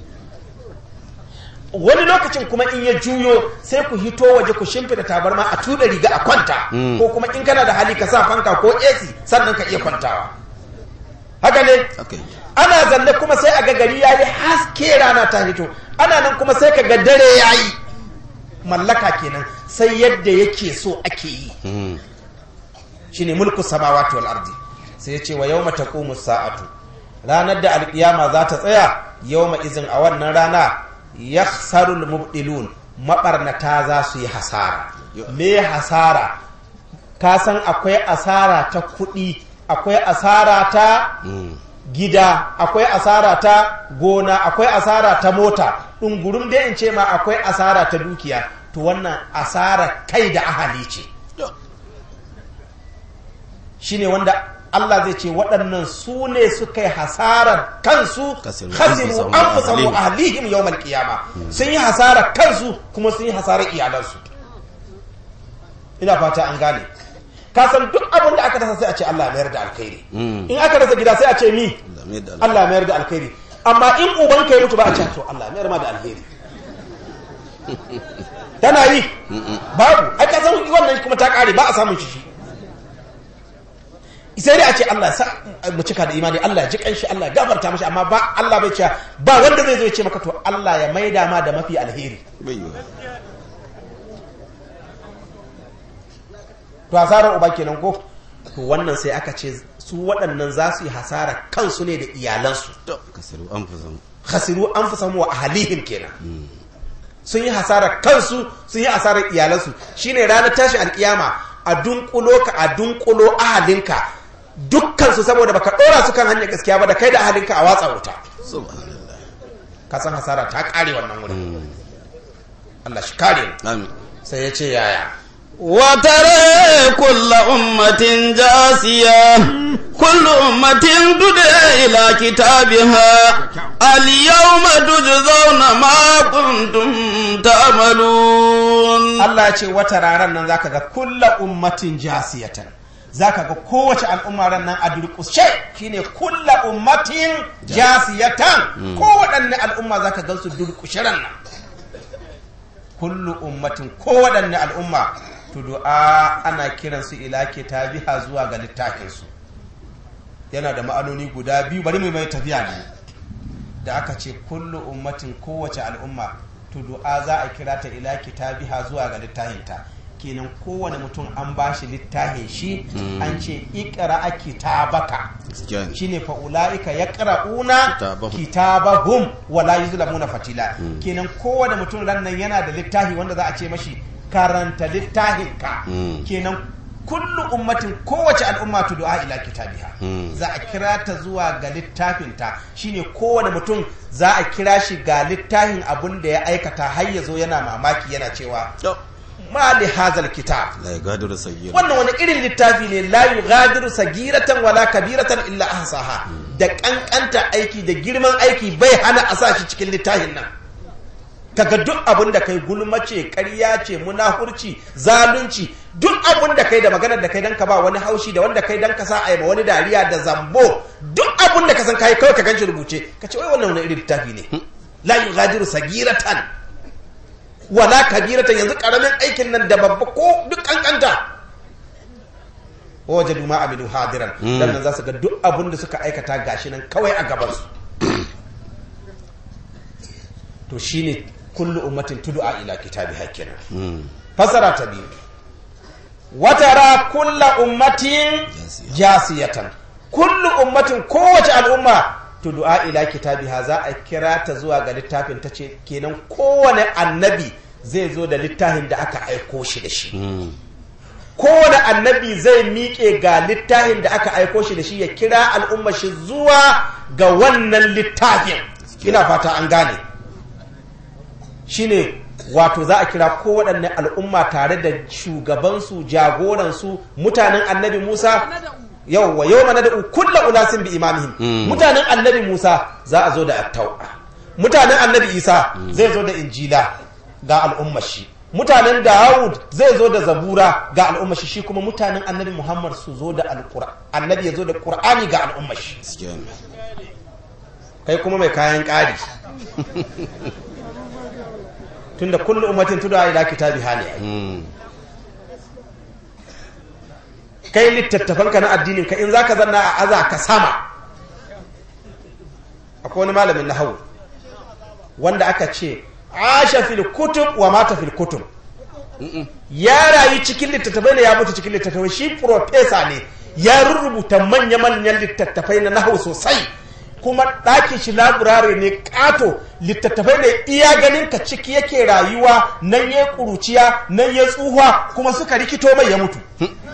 wani lokacin kuma in ya juyo sai ku hito waje ku shimfida tabarma a tuda riga a kwanta Mm. ko kuma in kana da hali ka sa fanka ko AC sannan ka iya kwantawa haka ne Okay. ana zanne kuma sai a ga gari yayi haske rana ta hito ana nan kuma sai ka ga dare yayi mallaka kenan sai yadda yake so ake yi Mm. shine mulku samawati wal ardi sai ya ce wa yawma taqumu sa'atu ranar da alkiyama za ta tsaya yawma izin a wannan rana yakhsarul mubdilun mabarnata za su yi hasara me hasara ka san akwai asara ta kuɗi akwai asara ta Mm. gida akwai asara ta gona akwai asara ta mota ɗungurum dai in ce ma akwai asara ta dukiya to wannan asara kai da ahali ce shine wanda Allah zai ce waɗannan su ne suka yi hasarar kansu Khasiru khasiru anfusahum anfusahum wa wa ahlihim yawmal qiyama sun yi hasarar kansu kuma sun yi hasarar iyalansu ina fata an gane ka san duk abin da aka rasa sai a ce Allah ya mayar da alkhairi Mm. in aka rasa gida sai a ce mi Zame da Allah ya mayar da alkhairi amma in uban ka ya mutu ba a ce to Allah ya mayar ma da alheri tana yi babu ai ka san wannan kuma ta kare ba a samun shi shi sai dai a ce Allah sa mu cika da imani Allah ya ji kanshi Allah ya gafarta mashi amma ba Allah bai ce ba wanda zai zo ya ce maka to Allah ya maida ma da mafi alheri bai yiwa to hasarar uba kenan ko to wannan sai aka ce su waɗannan za su yi hasara kansu ne da iyalansu to kasiru an fi zama khasiru anfusahum wa ahlihim kenan sun yi hasarar kansu sun yi hasarar iyalansu shine ranar tashin alkiyama a dunkulo ka a dunkulo ahalinka dukkan su saboda baka dora su kan hanyar gaskiya ba da kai da ahalinka a watsa wuta subhanallah ka san hasara ta kare wannan wurin Allah shi kare mu amin sai ya ce yaya وترى كل أمة جاسية كل أمة تدعى إلى كتابها اليوم تجزون ما كنتم تعملون Allah ya ce wata ranar nan zaka ga kulla ummatin jasiyatan zaka ga kowace al'umma ran nan a durƙushe shine kulla ummatin jasiyatan kowaɗanne al'umma zaka gan su durƙushe ran nan kullu ummatin kowaɗanne al'umma to du'a ana kiransu ila kitabiha zuwa ga littafinsu yana da ma'anoni guda biyu bari mu mai tafiya ne da aka ce kullu ummatin kowace al'umma to du'a za a kira ta ila kitabiha zuwa ga littafinta kenan kowane mutum an bashi littafin shi an ce ikra kitabaka gaskiya ne shine fa ulaika yaqra'una Kitabahum. kitabahum wala yuzlamuna fatila kenan kowane mutum ran nan yana da littafi wanda za a ce mashi karanta littafin ka Mm. kenan kullu ummatin kowace al'umma tu du'a ila kitabiha Mm. za a kira ta zuwa ga littafin ta shine kowane mutum za a kira shi ga littafin abun da ya aikata har ya zo yana mamaki yana cewa to ma li hazal kitab la yagadiru sayyid wannan wani irin littafi ne la yughadiru sagiratan wala kabiratan illa ahsaha da kankanta aiki da girman aiki bai hana a sa shi cikin littafin nan kaga duk abin da kai gulma ce ƙarya ce munafurci zalunci duk abin da kai da maganar da kai dan ka ba wani haushi da wanda kai dan ka sa a ma wani dariya da zambo duk abin da ka san kai kawai ka ganshi rubuce ka ce wai wannan wani irin littafi ne la yughadiru sagiratan wala kabiratan yanzu karamin aikin nan da babba ko duk kankanta wajadu ma amilu hadiran Mm. dan nan za su ga duk abin da suka aikata gashi nan kawai a gaban su to shine kullu ummatin tud'a ila kitabi hakina fasara ta biyu watara kulla ummatin jasiyatan kullu ummatin kowace al'umma tud'a ila kitabiha za a kira ta zuwa ga littafin ta ce kenan kowane annabi zai zo da littafin da aka aiko shi da shi kowane annabi zai miƙe ga littafin da aka aiko shi da shi ya kira al'umma shi zuwa ga wannan littafin ina fata an gane shine wato za a kira kowaɗanne al'umma tare da shugabansu jagoransu mutanen annabi musa yau wa yau mana da kulla ulasin bi imamihim Mm. mutanen annabi musa za a zo da attaura mutanen annabi isa zai zo da injila ga al'ummar shi mutanen dawud zai zo da zabura ga al'ummar shi shi kuma mutanen annabi muhammad su zo da alƙura annabi ya zo da ƙur'ani ga al'ummar shi gaskiya ne kai kuma mai kayan ƙari tunda kullu ummatin tuda ila kitabi hali Mm. kai littattafan ka na addinin ka in zaka zanna a aza ka sama akwai wani malamin nahawu wanda aka ce asha fil kutub wa mata fil kutub ya rayu cikin littattafai ne ya mutu cikin littattafai shi profesa ne ya rubuta manya-manyan littattafai na nahawu sosai kuma ɗakin shi laburare ne ƙato littattafai ne iya ganin ka ciki yake rayuwa nan ya ƙuruciya nan ya tsuhuwa kuma suka rikito mai ya mutu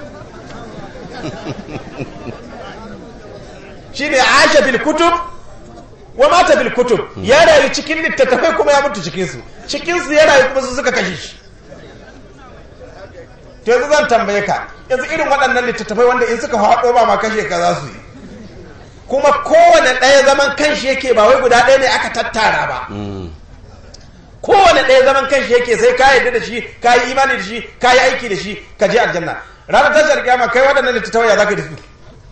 shi ne aisha bil kutub wa mata bil kutub ya rayu cikin littattafai kuma ya mutu cikinsu cikinsu ya rayu kuma su suka kashe shi to yanzu zan tambaye ka yanzu irin waɗannan littattafai wanda in suka haɗo ba ma kashe ka za su yi kuma kowane ɗaya zaman kanshi yake ba wai guda ɗaya ne aka tattara ba kowane ɗaya zaman kanshi yake sai ka yarda da shi ka yi imani da shi ka yi aiki da shi ka je aljanna ranar tashar kiyama kai waɗannan littattafai ya za ka da su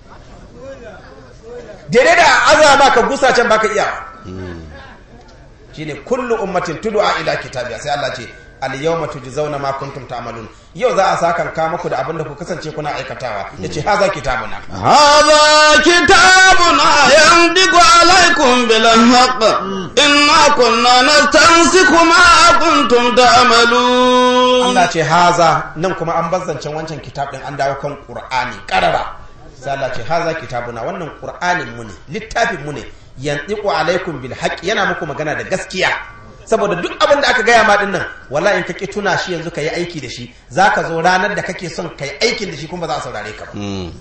daidai da azama ka gusa can baka iya shine kullu ummatin tud'a ila kitabiya sai Allah ce al yawma tujzauna ma kuntum ta'malun yau za a saka ka muku da abin da ku kasance kuna aikatawa yace haza kitabuna هذا كتابنا ينطق عليكم بالحق إنا كنا نستنسخ ما كنتم تعملون Allah ce haza nan kuma an bazzancen wancan kitab din an dawo kan Qur'ani karara sai Allah ce haza kitabuna wannan Qur'anin mu ne littafin mu ne yantiqu alaikum bil haqq yana muku magana da gaskiya saboda duk abin da aka gaya ma din nan wallahi in ka ki tuna shi yanzu ka yi aiki da shi zaka zo ranar da kake son ka yi aikin da shi kuma ba za a saurare ka ba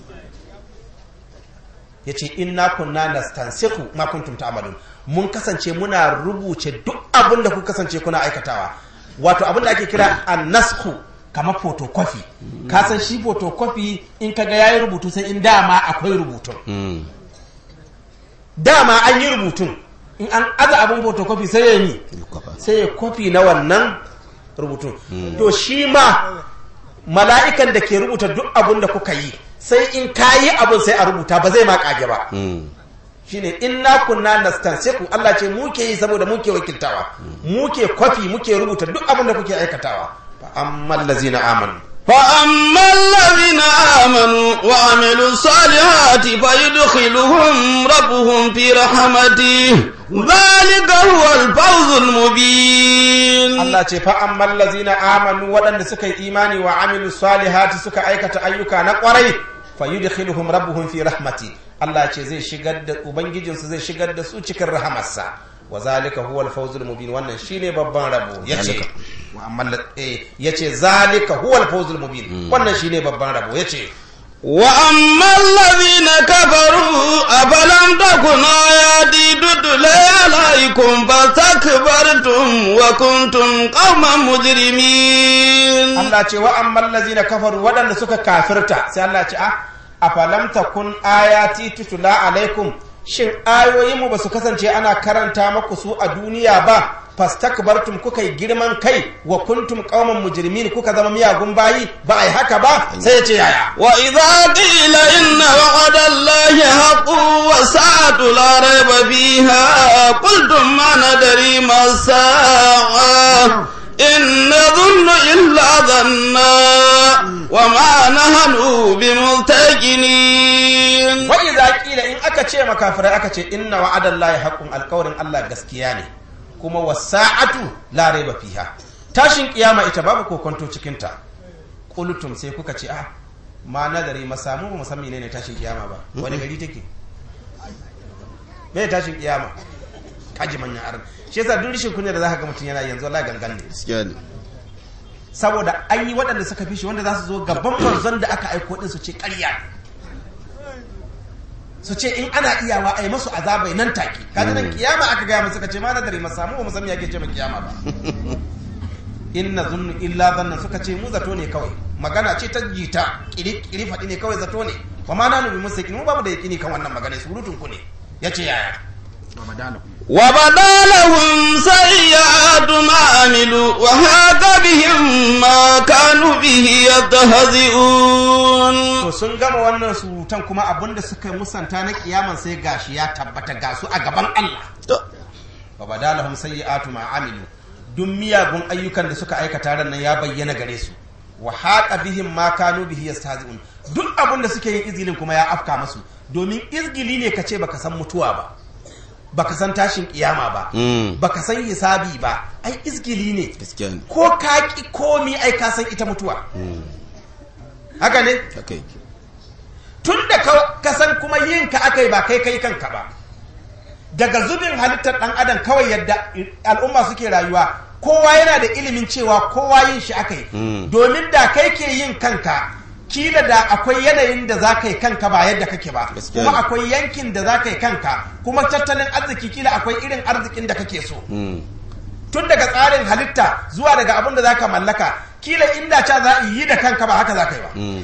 yace inna kunna nastansikhu ma kuntum ta'malun mun kasance muna rubuce duk abin da ku kasance kuna aikatawa wato abin da ake kira annasku kamar photocopy ka san shi photocopy in kaga yayi rubutu sai in dama akwai rubutun dama an yi rubutun in an aza abin photocopy sai ya yi sai ya kofi na wannan rubutun to shi ma mala'ikan da ke rubuta duk abin da kuka yi sai in ka yi abin sai a rubuta ba zai ma kage ba shine inna kunna nastansiku Allah ce muke yi saboda muke wakiltawa muke kwafi muke rubuta duk abin da kuke aikatawa fa ammal ladzina amanu فأما الذين آمنوا وعملوا الصالحات فيدخلهم ربهم في رحمته ذلك هو الفوز المبين Allah ce fa ammal ladzina amanu waɗanda suka yi imani wa amilu salihati suka aikata ayyuka na ƙwarai fa yudkhiluhum rabbuhum fi rahmati Allah ce zai shigar da ubangijinsu zai shigar da su cikin rahamarsa wa zalika huwa al-fawzul mubin wannan shine babban rabo yace wa ammal eh yace zalika huwa al-fawzul mubin wannan shine babban rabo yace وأما الذين كفروا أفلم تكن آياتي تتلى عليكم فاستكبرتم وكنتم قوما مجرمين Allah ce wa ammal ladzina kafaru waɗanda suka kafirta sai Allah ce a afalam takun ayati tutula alaikum shin ayoyin mu basu kasance ana karanta maku su a duniya ba fastakbartum kuka yi girman kai wa kuntum qauman mujrimin kuka zama miyagun bayi ba ai haka ba sai ya ce yaya وإذا قيل إن وعد الله حق والساعة لا ريب فيها قلتم ما ندري ما الساعة إن نظن إلا ظنا وما نحن بمستيقنين wa idza qila in aka ce makafirai aka ce inna wa'adallahi haqqun alqawrin Allah gaskiya ne kuma wasa'atu la raiba fiha tashin kiyama ita babu kokonto cikin ta qultum sai kuka ce ah ma nazari masamu ba musamman ne tashin kiyama ba wani gari take me tashin kiyama kaji manyan aran shi yasa duk rishin kunya da zaka ga mutum yana yanzu Allah gangan ne gaskiya ne saboda an yi waɗanda suka fi shi wanda za su zo gaban manzon da aka aiko din su ce ƙarya ne su ce in ana iyawa a yi masu azabai nan take kaji nan kiyama aka gaya musu suka ce ma na dare masamu ba musamman yake ce ma kiyama ba inna zunnu illa zanna suka ce mu zato ne kawai magana ce ta jita kiri kiri faɗi ne kawai zato ne wa ma nanu bi musa mu ba mu da yakini kan wannan magana surutun ku ne yace yaya وبدا لهم سيئات ما عملوا وهاك بهم ما كانوا به يستهزئون to sun gama wannan surutan kuma abinda suka musanta na kiyaman sai gashi ya tabbata ga su a gaban Allah wa badalahum sayyi'atu ma amilu duk miyagun ayyukan da suka aikata ran nan ya bayyana gare su wa haqa bihim ma kanu bihi yastahzi'un duk abin da suke yin izgilin kuma ya afka masu domin izgili ne kace baka san mutuwa ba baka san tashin kiyama ba baka san hisabi ba ai izgili ne gaskiya ne ko ka ki komi ai ka san ita mutuwa haka ne haka yake tun da ka ka san kuma yin ka aka yi ba kai kai kanka ba daga zubin halittar ɗan adam kawai yadda al'umma suke rayuwa kowa yana da ilimin cewa kowa yin shi aka yi domin da kai ke yin kanka kila da akwai yanayin da za ka yi kanka ba yadda kake ba Gaskiya kuma ne. akwai yankin da za ka yi kanka kuma tattalin arziki kila akwai irin arzikin da kake so tun daga tsarin halitta zuwa daga abin da zaka mallaka kila inda ca za a yi da kanka ba haka za ka yi ba Mm.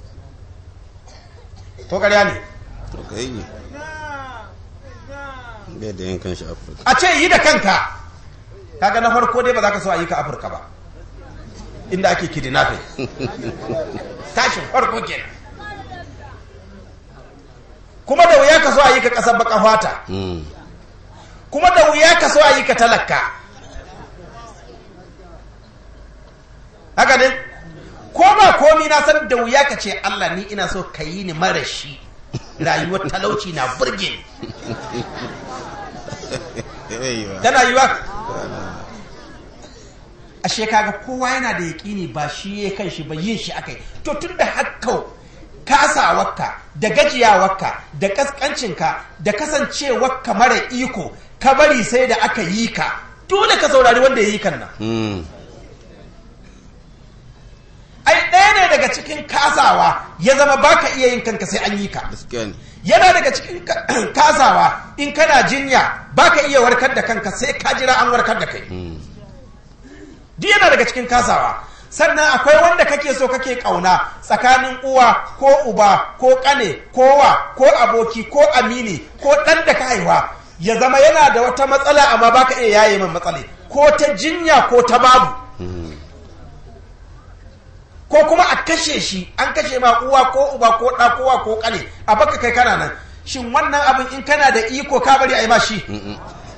ko ƙarya ne To kai ne. Bai da yankan shi Afirka. a ce yi da kanka kaga na farko dai ba za ka so a yi ka afirka ba inda ake kidnapping tashin farko kenan kuma da wuya ka so a yi ka ƙasar baka fata Mm. kuma da wuya ka so a yi ka talaka haka ne ko ba komi na san da wuya ka ce Allah ni ina so ka yi ni mara shi rayuwar talauci na burge ni Yaiwa. tana yiwa ashe kaga kowa yana da yaƙini ba shi ya kan shi ba yin shi akai to tun da haka kasawarka da gajiyawarka da kaskancinka da kasancewarka mara iko ka bari sai da aka yi ka dole ka saurari wanda ya yi kan nan Mm. ai ɗaya ne daga cikin kasawa ya zama baka iya yin kanka sai an yi ka Gaskiya ne. yana daga cikin ka- kasawa in kana jinya baka iya warkar da kanka sai ka jira an warkar da kai Mm. duk yana daga cikin kasawa sannan akwai wanda kake so kake kauna tsakanin uwa ko uba ko kane ko wa ko aboki ko amini ko dan da ka haihuwa ya zama yana da wata matsala amma baka iya yaye min matsala ko ta jinya ko ta babu Mm. ko kuma a kashe shi an kashe ma uwa ko uba ko ɗa ko wa ko kane a baka kai kana nan shin wannan abin in kana da iko ka bari a yi ma shi Mm-mm.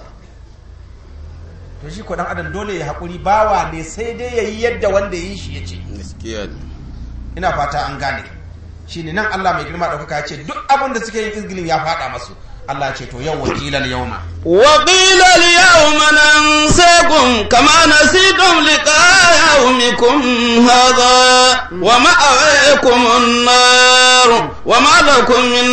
to shi ko dan adam dole ya haƙuri bawa ne sai dai ya yi yadda wanda ya yi shi ya ce Gaskiya ne. ina fata an gane shine nan Allah mai girma ɗaukaka ya ce duk abin da suke yin izgilin ya faɗa masu Allah ya ce to yau wakilan yauma وقيل اليوم ننساكم كما نسيتم لقاء يومكم هذا ومأويكم النار وما لكم من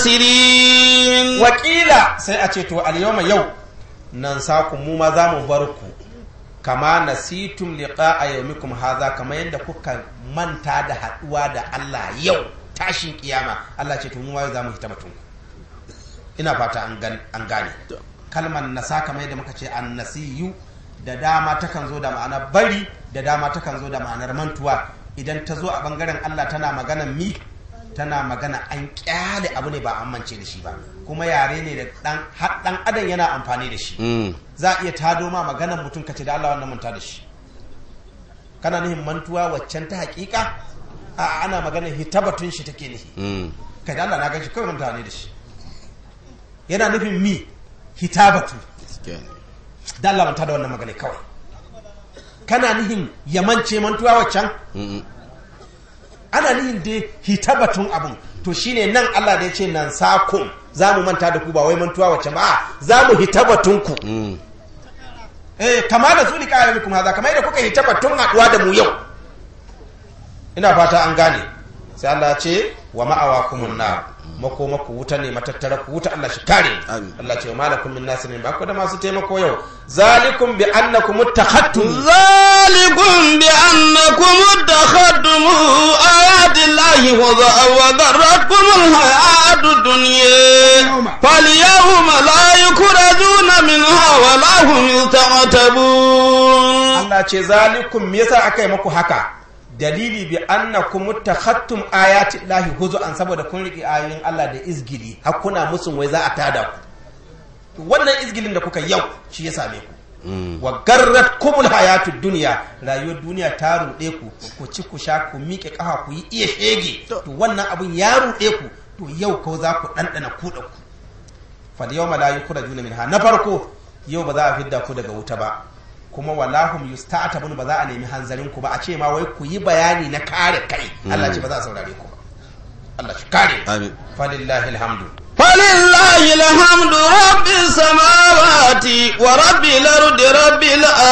ناصرين wakila sai a ce to al yauma yau nan saku mu ma za mu bar ku kama nasitum liqa'a yawmikum hadha kama yadda kuka manta da haduwa da Allah yau tashin kiyama Allah ce to mu ma yau za mu hita batun ina fata an gan- an gane kalmar nasa kamar yadda muka ce an nasiyu da dama takan zo da ma'anar bari da dama takan zo da ma'anar mantuwa idan ta zo a bangaren Allah tana magana mi tana magana an kyale abu ne ba an mance da shi ba kuma yare ne da dan har dan adam yana amfani da shi Mm. za a iya tado ma maganar mutum kace da Allah wannan manta da shi kana nihin mantuwa waccan ta hakika a ana maganar hitabatun shi take nihi Mm. kai da Allah na gan shi kawai manta ne da shi yana nufin mi hitabatu Gaskiya ne. da Allah manta da wannan magana kawai kana nihin ya mance mantuwa waccan Mm-mm. ana nihin dai hitabatun abun to shine nan Allah da ya ce nan sakum za mu manta da ku ba wai mantuwa waccan ba a, za mu hitabatun ku Mm. eh kama da su liƙa yau kuma haza kamar yadda kuka hitabatun haɗuwa da mu yau ina fata an gane sai Allah ya ce wa ma'awakumun nar mako mako wuta ne matattara ku wuta Allah shi kare mu. Amin. Allah ce wa malakum min nasirin ba ku da masu taimako yau zalikum bi annakum muttakhattum ذلكم بأنكم اتخذتم آيات الله هزءا وغرتكم الحياة الدنيا فاليوم لا يخرجون منها ولا هم يستعتبون Allah ce zalikum me yasa aka yi muku haka dalili bi annakum muttakhattum ayati llahi huzuan saboda kun riki ayoyin Allah da izgili har kuna musun wai za a tada ku wannan izgilin da kuka yau shi ya same ku wa garrat kumul hayatud duniya rayuwar duniya ta ruɗe ku ku ci ku sha ku miƙe ƙafa ku yi iya shege to wannan abun ya ruɗe ku to yau ko za ku ɗanɗana kuɗa ku fal yawma la yukhrajuna minha na farko yau ba za a fidda ku daga wuta ba kuma wallahum yusta'tabun ba za a nemi hanzarin ku ba a ce ma wai ku yi bayani na kare kai Allah ce ba za a saurare ku ba Allah shi kare Amin. falillahi alhamdu فلله الحمد رب السماوات ورب الأرض رب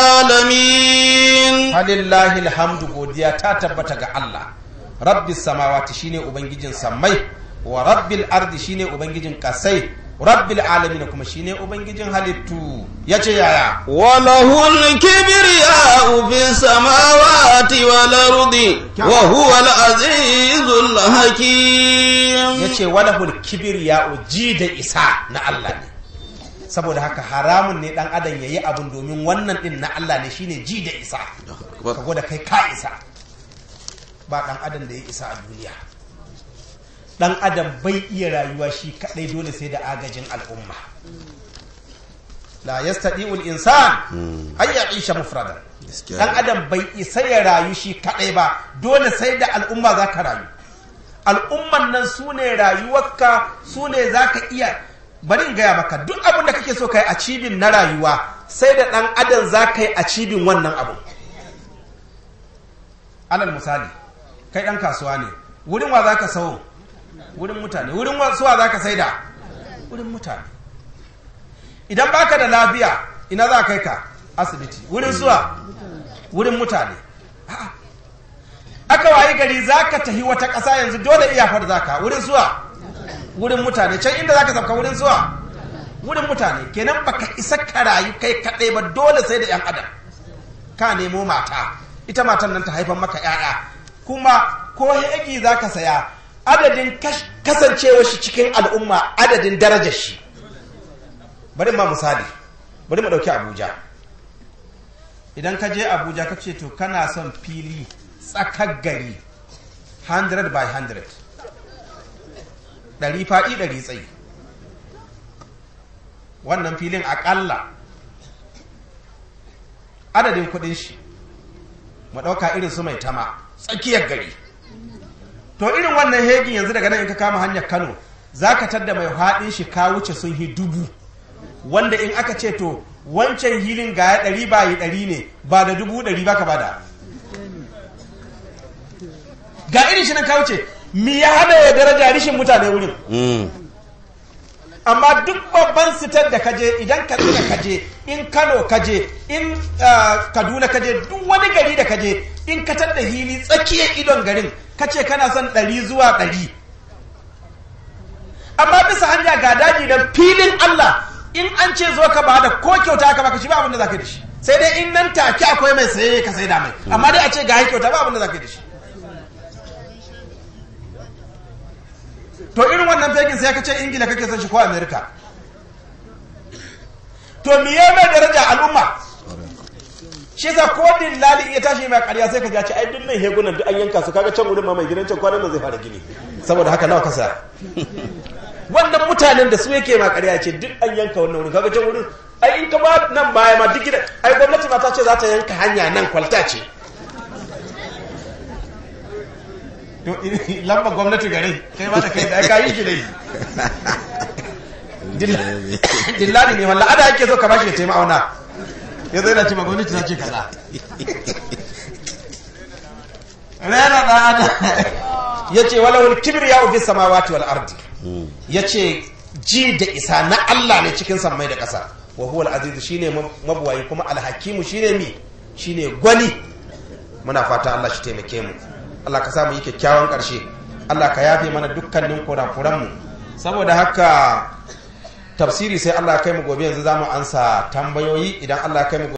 العالمين falillahi alhamdu godiya ta tabbata ga Allah rabbis samawati shine ubangijin sammai wa rabbil ardi shine ubangijin kasai rabbil alamin kuma shine ubangijin halittu yace yaya وله الكبرياء في السماوات والأرض وهو العزيز الحكيم yace walahul kibriya ji da isa na Allah ne saboda haka haramun ne dan adam yayi abin domin wannan din na Allah ne shine ji da isa ka gwada kai ka isa ba dan adam da ya isa a duniya dan adam bai iya rayuwa shi kadai dole sai da agajin al'umma la yastadi'u al-insan ay ya'isha mufradan dan adam bai isa ya rayu shi kadai ba dole sai da al'umma zaka rayu al'umman nan su ne rayuwarka su ne zaka iya bari in gaya maka duk abin da kake so kai a cibin na rayuwa sai da dan adam zaka yi a cibin wannan abu alal misali kai dan kasuwa ne wurin wa zaka sawo wurin mutane wurin suwa zaka saida wurin mutane idan baka da lafiya ina za kai ka asibiti wurin suwa wurin mutane aka wayi gari za ka tafi wata ƙasa yanzu dole iyafar za ka wurin suwa wurin mutane can inda za ka sauka wurin suwa wurin mutane kenan baka isa ka rayu kai kaɗai ba dole sai da 'yan adam ka nemo mata ita matan nan ta haifan maka 'ya'ya kuma ko hegi za ka saya adadin kasancewa shi cikin al'umma adadin darajar shi bari ma misali bari mu ɗauki abuja idan ka je abuja ka ce to kana son fili tsakar gari 100 by 100 ɗari faɗi ɗari tsayi wannan filin aƙalla adadin kuɗin shi mu ɗauka irin su mai tama tsakiyar gari to irin wannan hegin yanzu daga nan in ka kama hanyar kano za ka tadda mai haɗin shi ka wuce sun hi dubu wanda in aka ce to wancan hilin ga ya ɗari ba yi ɗari ne ba da dubu ɗari ba ka ba da ga irin shi nan ka wuce mi ya hada ya daraja rishin mutane wurin amma duk babban sitar da kaje idan katsina kaje in kano kaje in kaduna kaje duk wani gari da kaje in ka da hili tsakiyar idon garin kace kana son ɗari zuwa ɗari amma bisa hanya ga daji da filin Allah in an ce zo ka bada ko kyauta ka baka shi ba abin da zaka yi da shi sai dai in nan take akwai mai saye ka sai da mai amma dai a ce ga kyauta ba abin da zaka yi da shi to irin wannan fekin sai ka ce ingila kake son shi ko america to miye mai daraja al'umma shi sa ko dillali ya tashi mai ƙarya sai ka ja ce ai duk nan hegunan duk an yanka su kaga can wurin ma mai gidan can kwanan nan zai fara gini saboda haka nawa kasa wannan mutanen da su yake ma ƙarya ce duk an yanka wannan wurin kaga can wurin ai in ka ba nan baya ma duk gidan ai gwamnati ma ta ce za ta yanka hanya nan kwalta ce to lamba gwamnati gare kai ma da kai da ka yi shi dai dillali ne wallah ada yake so ka bashi ya taimaka auna ya zai na ce ma gwamnati ta ce kaza rana da ana ya ce walahul kibir ya ufi samawati wal ardi ya ce ji da isa na Allah ne cikin sammai da ƙasa wa huwa al-aziz shine mabuwayi kuma al-hakimu shine mi shine gwani muna fata Allah shi taimake mu Allah ka samu yi kyakkyawan ƙarshe Allah ka yafe mana dukkanin kurakuran mu saboda haka tafsiri sai Allah ya kai mu gobe yanzu zamu ansa tambayoyi idan Allah ya kai mu